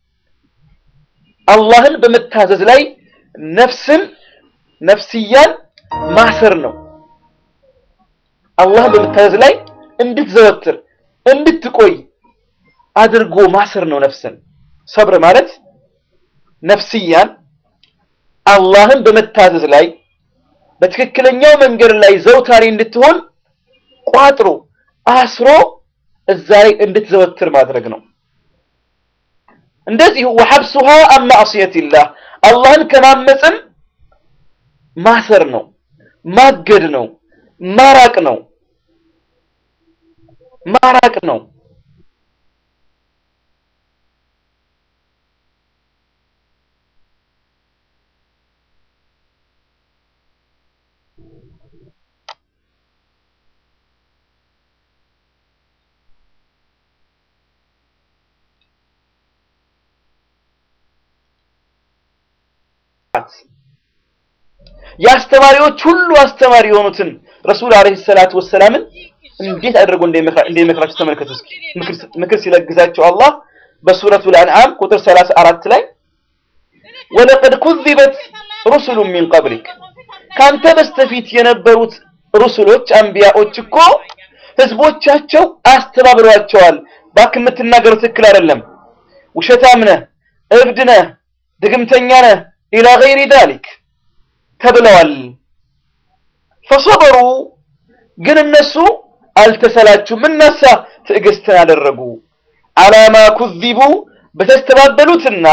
A: አላህን በመታዘዝ ላይ ነፍስን ነፍስያን ማሰር ነው። አላህን በመታዘዝ ላይ እንድትዘወትር እንድትቆይ አድርጎ ማሰር ነው ነፍስን። ሰብር ማለት ነፍስያን አላህን በመታዘዝ ላይ በትክክለኛው መንገድ ላይ ዘውታሪ እንድትሆን ቋጥሮ አስሮ እዛ ላይ እንድትዘወትር ማድረግ ነው። እንደዚሁ ወሐብሱሃ አን ማዕሲየቲላህ አላህን ከማመፅም ማሰር ነው፣ ማገድ ነው፣ ማራቅ ነው ማራቅ ነው። የአስተማሪዎች ሁሉ አስተማሪ የሆኑትን ረሱል አለይሂ ሰላቱ ወሰላምን እንዴት አድርጎ እንደሚመክራቸው ተመልከቱ እስኪ። ምክር ሲለግሳቸው አላህ በሱረቱል አንዓም ቁጥር 34 ላይ ወለቀድ ኩዚበት ሩሱሉ ሚን ቀብሊክ ካንተ በስተፊት የነበሩት ሩሱሎች አንቢያዎች እኮ ህዝቦቻቸው አስተባብረዋቸዋል። እባክህ የምትናገረው ትክክል አይደለም፣ ውሸታም ነህ፣ እብድ ነህ፣ ድግምተኛ ነህ ኢላ ገይሪ ዛሊክ ተብለዋል። ፈሰበሩ ግን እነሱ አልተሰላቹም። እነሳ ትዕግስትን አደረጉ። አላማ ኩዚቡ በተስተባበሉትና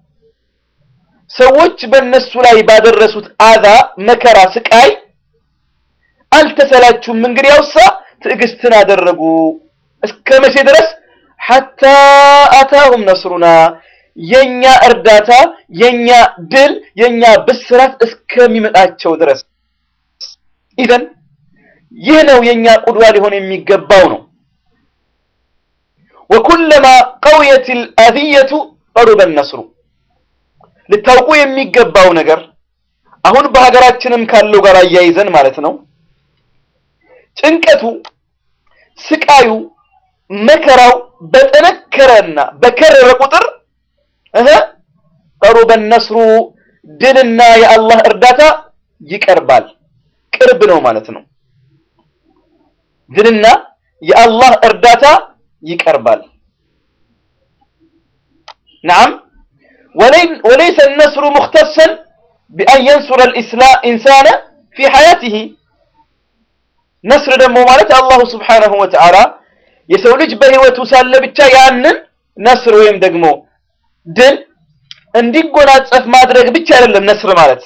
A: ሰዎች በእነሱ ላይ ባደረሱት አዛ፣ መከራ፣ ስቃይ አልተሰላቹም። እንግዲህ ያውሳ ትዕግስትን አደረጉ። እስከ መቼ ድረስ? ሐታ አታሁም ነስሩና የኛ እርዳታ፣ የኛ ድል፣ የኛ ብስራት እስከሚመጣቸው ድረስ ኢዘን ይህ ነው የኛ ቁድዋ ሊሆን የሚገባው ነው። ወኩለማ ቀውየት አልአዝየቱ ቀሩበ ነስሩ። ልታውቁ የሚገባው ነገር አሁን በሀገራችንም ካለው ጋር አያይዘን ማለት ነው ጭንቀቱ፣ ስቃዩ፣ መከራው በጠነከረና በከረረ ቁጥር እህ ቀሩበ ነስሩ ድልና የአላህ እርዳታ ይቀርባል፣ ቅርብ ነው ማለት ነው። ድልና የአላህ እርዳታ ይቀርባል። ነዓም ወለይሰ ነስሩ ሙኽተሰን ቢአን የንሱረ ኢንሳነ ፊ ሐያቲሂ። ነስር ደግሞ ማለት አላሁ ስብሓነሁ ወተዓላ የሰው ልጅ በህይወቱ ሳለ ብቻ ያንን ነስር ወይም ደግሞ ድል እንዲጎናጸፍ ማድረግ ብቻ አይደለም። ነስር ማለት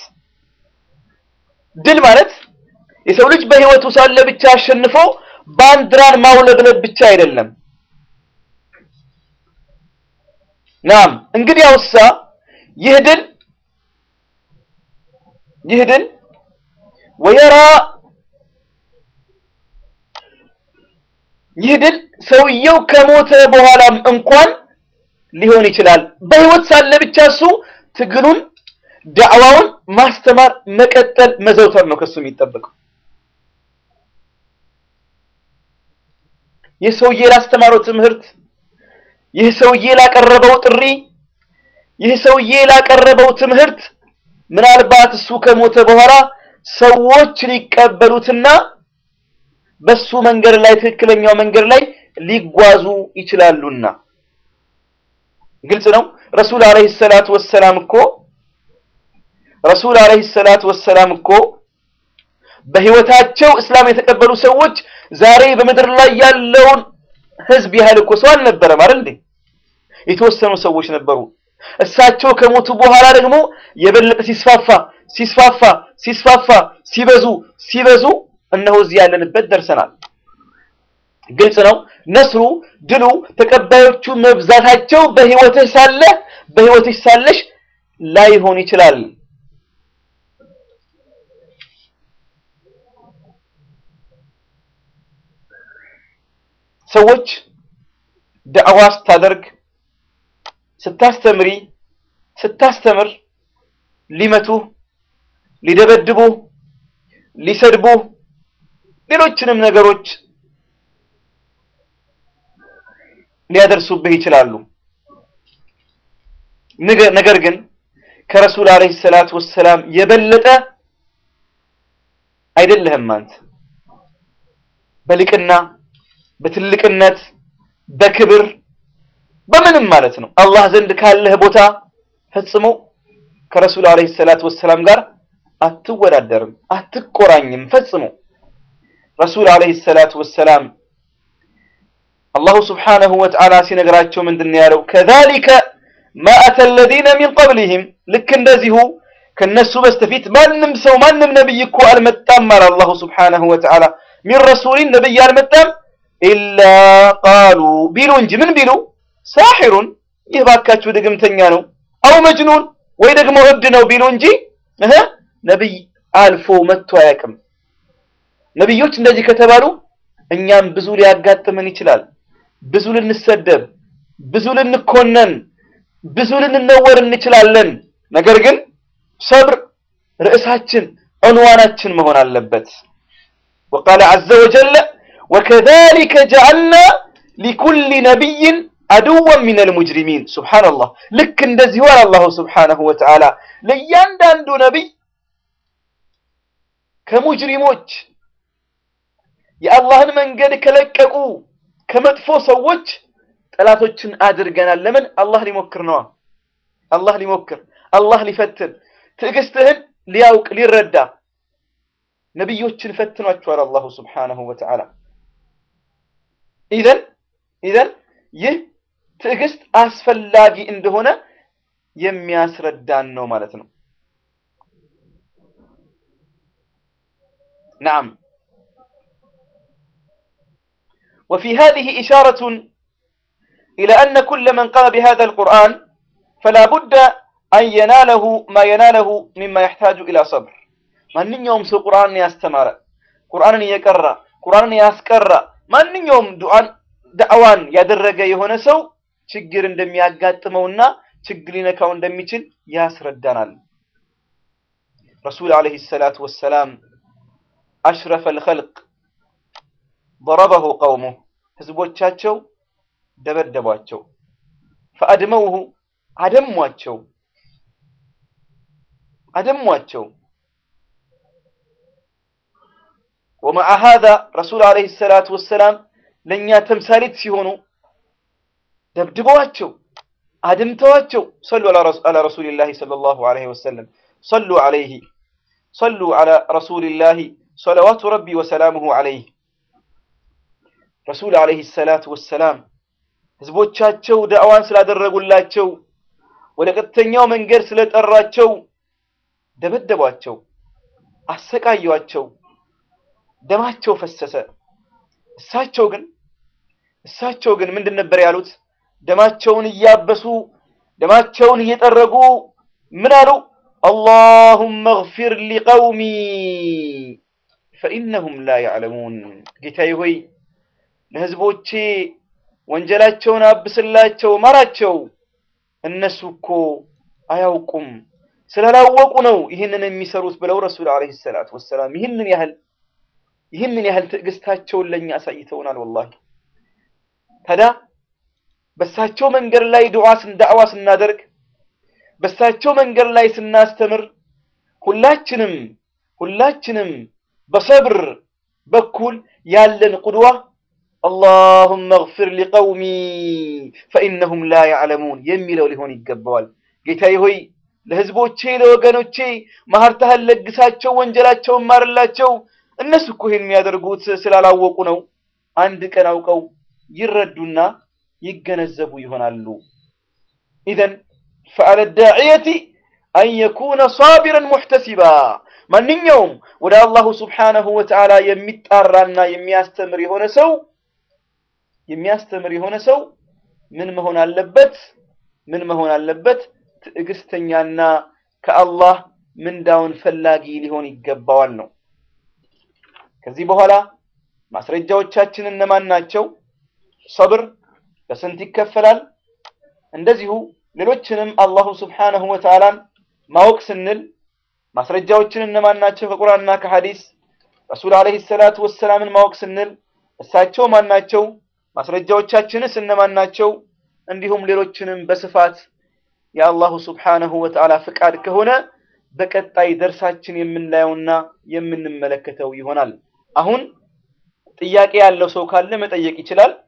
A: ድል ማለት የሰው ልጅ በህይወቱ ሳለ ብቻ አሸንፎ ባንዲራን ማውለብለብ ብቻ አይደለም። ናም እንግዲህ አውሳ ይህ ድል ይህ ድል ወየራ ይህ ድል ሰውየው ከሞተ በኋላም እንኳን ሊሆን ይችላል። በህይወት ሳለ ብቻ እሱ ትግሉን ዳዕዋውን ማስተማር መቀጠል መዘውተር ነው ከሱ የሚጠበቀው። ይህ ሰውዬ ላስተማረው ትምህርት፣ ይህ ሰውዬ ላቀረበው ጥሪ፣ ይህ ሰውዬ ላቀረበው ትምህርት ምናልባት እሱ ከሞተ በኋላ ሰዎች ሊቀበሉትና በሱ መንገድ ላይ ትክክለኛው መንገድ ላይ ሊጓዙ ይችላሉና ግልጽ ነው። ረሱል አለይሂ ሰላቱ ወሰላም እኮ ረሱል አለይሂ ሰላቱ ወሰላም እኮ በህይወታቸው እስላም የተቀበሉ ሰዎች ዛሬ በምድር ላይ ያለውን ህዝብ ያህል እኮ ሰው አልነበረም አይደል እንዴ? የተወሰኑ ሰዎች ነበሩ። እሳቸው ከሞቱ በኋላ ደግሞ የበለጠ ሲስፋፋ ሲስፋፋ ሲስፋፋ ሲበዙ ሲበዙ እነሆ እዚህ ያለንበት ደርሰናል። ግልጽ ነው። ነስሩ ድሉ ተቀባዮቹ መብዛታቸው በህይወትህ ሳለ በህይወትሽ ሳለሽ ላይሆን ይችላል። ሰዎች ዳዕዋ ስታደርግ ስታስተምሪ ስታስተምር ሊመቱ ሊደበድቡ ሊሰድቡ ሌሎችንም ነገሮች ሊያደርሱብህ ይችላሉ። ነገር ግን ከረሱል አለይሂ ሰላቱ ወሰላም የበለጠ አይደለህም አንተ። በልቅና በትልቅነት በክብር በምንም ማለት ነው አላህ ዘንድ ካለህ ቦታ ፈጽሞ ከረሱል አለይሂ ሰላቱ ወሰላም ጋር አትወዳደርም፣ አትቆራኝም ፈጽሞ። ረሱል አለይሂ ሰላቱ ወሰላም አላሁ ስብሓነሁ ወተዓላ ሲነግራቸው ምንድን ነው ያለው? ከዛሊከ ማ አተ አለዚነ ሚን ቀብሊሂም ልክ እንደዚሁ ከነሱ በስተፊት ማንም ሰው ማንም ነብይ እኮ አልመጣም አለ አላሁ ስብሓነሁ ወተዓላ። ሚን ረሱሊን ነብይ አልመጣም ኢላ ቃሉ ቢሉ እንጂ ምን ቢሉ ሳሒሩን ይህ ባካችሁ ድግምተኛ ነው፣ አው መጅኑን ወይ ደግሞ እብድ ነው ቢሉ እንጂ እህ ነብይ አልፎ መጥቶ አያውቅም። ነብዮች እንደዚህ ከተባሉ እኛም ብዙ ሊያጋጥመን ይችላል። ብዙ ልንሰደብ፣ ብዙ ልንኮነን፣ ብዙ ልንነወር እንችላለን። ነገር ግን ሰብር ርዕሳችን ዑንዋናችን መሆን አለበት። ወቃለ ዐዘ ወጀለ ወከዛሊከ ጀዐልና ሊኩሊ ነቢይን አድወን ሚነል ሙጅሪሚን። ሱብሓነላህ ልክ እንደዚሁ አለ አላሁ ስብሓነሁ ወተዓላ ለእያንዳንዱ ነቢይ ከሙጅሪሞች የአላህን መንገድ ከለቀቁ ከመጥፎ ሰዎች ጠላቶችን አድርገናል። ለምን? አላህ ሊሞክር ነዋ። አላህ ሊሞክር፣ አላህ ሊፈትን፣ ትዕግስትህን ሊያውቅ ሊረዳ ነቢዮችን ፈትኗቸዋል አላሁ ስብሓነሁ ወተዓላ። ኢዘን ኢዘን ይህ ትዕግስት አስፈላጊ እንደሆነ የሚያስረዳን ነው ማለት ነው። ነዓም وفي هذه إشارة إلى أن كل من قام بهذا القرآن فلا بد أن يناله ما يناله مما يحتاج إلى صبر من يوم سو قرآن يستمر قرآن يقرأ قرآن يسكر من يوم دعاء دعوان يدرج يهون سو ችግር እንደሚያጋጥመውና ችግር ሊነካው እንደሚችል ያስረዳናል። ረሱል ዓለይሂ ሰላቱ ወሰላም አሽረፈል ኸልቅ ضربه قومه ህዝቦቻቸው ደበደቧቸው ፈአድመውሁ አደሟቸው አደሟቸው ومع هذا رسول عليه الصلاة والسلام ለእኛ ተምሳሌት ሲሆኑ ደብድበዋቸው አድምተዋቸው ሰሉ አላ ረሱሊላሂ ሰለላሁ ዐለይሂ ወሰለም ሰሉ ዐለይሂ ሰሉ ዐላ ረሱሊላሂ ሰለዋቱ ረቢ ወሰላሙሁ ዐለይህ ረሱል ዐለይሂ ሰላቱ ወሰላም ህዝቦቻቸው ዳዕዋን ስላደረጉላቸው ወደ ቀጥተኛው መንገድ ስለጠራቸው ደበደቧቸው፣ አሰቃዩአቸው፣ ደማቸው ፈሰሰ። እሳቸው ግን እሳቸው ግን ምንድን ነበር ያሉት? ደማቸውን እያበሱ ደማቸውን እየጠረጉ ምን አሉ? አላሁመ እግፊር ሊቀውሚ ፈኢነሁም ላ ያዕለሙን። ጌታዬ ሆይ ለህዝቦቼ ወንጀላቸውን አብስላቸው፣ ማራቸው። እነሱ እኮ አያውቁም ስላላወቁ ነው ይህንን የሚሰሩት ብለው ረሱል ዓለይሂ ሰላቱ ወሰላም ይህንን ያህል ይህንን ያህል ትዕግስታቸውን ለእኛ አሳይተውናል። ወላሂ ታዲያ በሳቸው መንገድ ላይ ዱዓ ዳዕዋ ስናደርግ በሳቸው መንገድ ላይ ስናስተምር ሁላችንም ሁላችንም በሰብር በኩል ያለን ቁድዋ አላሁመ እግፊር ሊቀውሚ ፈኢነሁም ላ ያዕለሙን የሚለው ሊሆን ይገባዋል። ጌታዬ ሆይ ለህዝቦቼ ለወገኖቼ ማህርታህን ለግሳቸው፣ ወንጀላቸውን ማርላቸው። እነሱ እኮ ይሄን የሚያደርጉት ስላላወቁ ነው። አንድ ቀን አውቀው ይረዱና ይገነዘቡ ይሆናሉ። ኢዘን ፈዐለ ዳዕየቲ አን የኩነ ሳቢረን ሙሕተሲባ ማንኛውም ወደ አላሁ ስብሓነሁ ወተዓላ የሚጣራና የሚያስተምር የሆነ ሰው የሚያስተምር የሆነ ሰው ምን መሆን አለበት? ምን መሆን አለበት? ትዕግስተኛና ከአላህ ምንዳውን ፈላጊ ሊሆን ይገባዋል ነው። ከዚህ በኋላ ማስረጃዎቻችን እነማን ናቸው? ሰብር በስንት ይከፈላል? እንደዚሁ ሌሎችንም አላሁ ስብሓነሁ ወተዓላን ማወቅ ስንል ማስረጃዎችን እነማን ናቸው? ከቁርአንና ከሐዲስ ረሱል ዓለይሂ ሰላቱ ወሰላምን ማወቅ ስንል እሳቸው ማን ናቸው? ማስረጃዎቻችንስ እነማን ናቸው? እንዲሁም ሌሎችንም በስፋት የአላሁ ስብሓነሁ ወተዓላ ፍቃድ ከሆነ በቀጣይ ደርሳችን የምናየውና የምንመለከተው ይሆናል። አሁን ጥያቄ ያለው ሰው ካለ መጠየቅ ይችላል።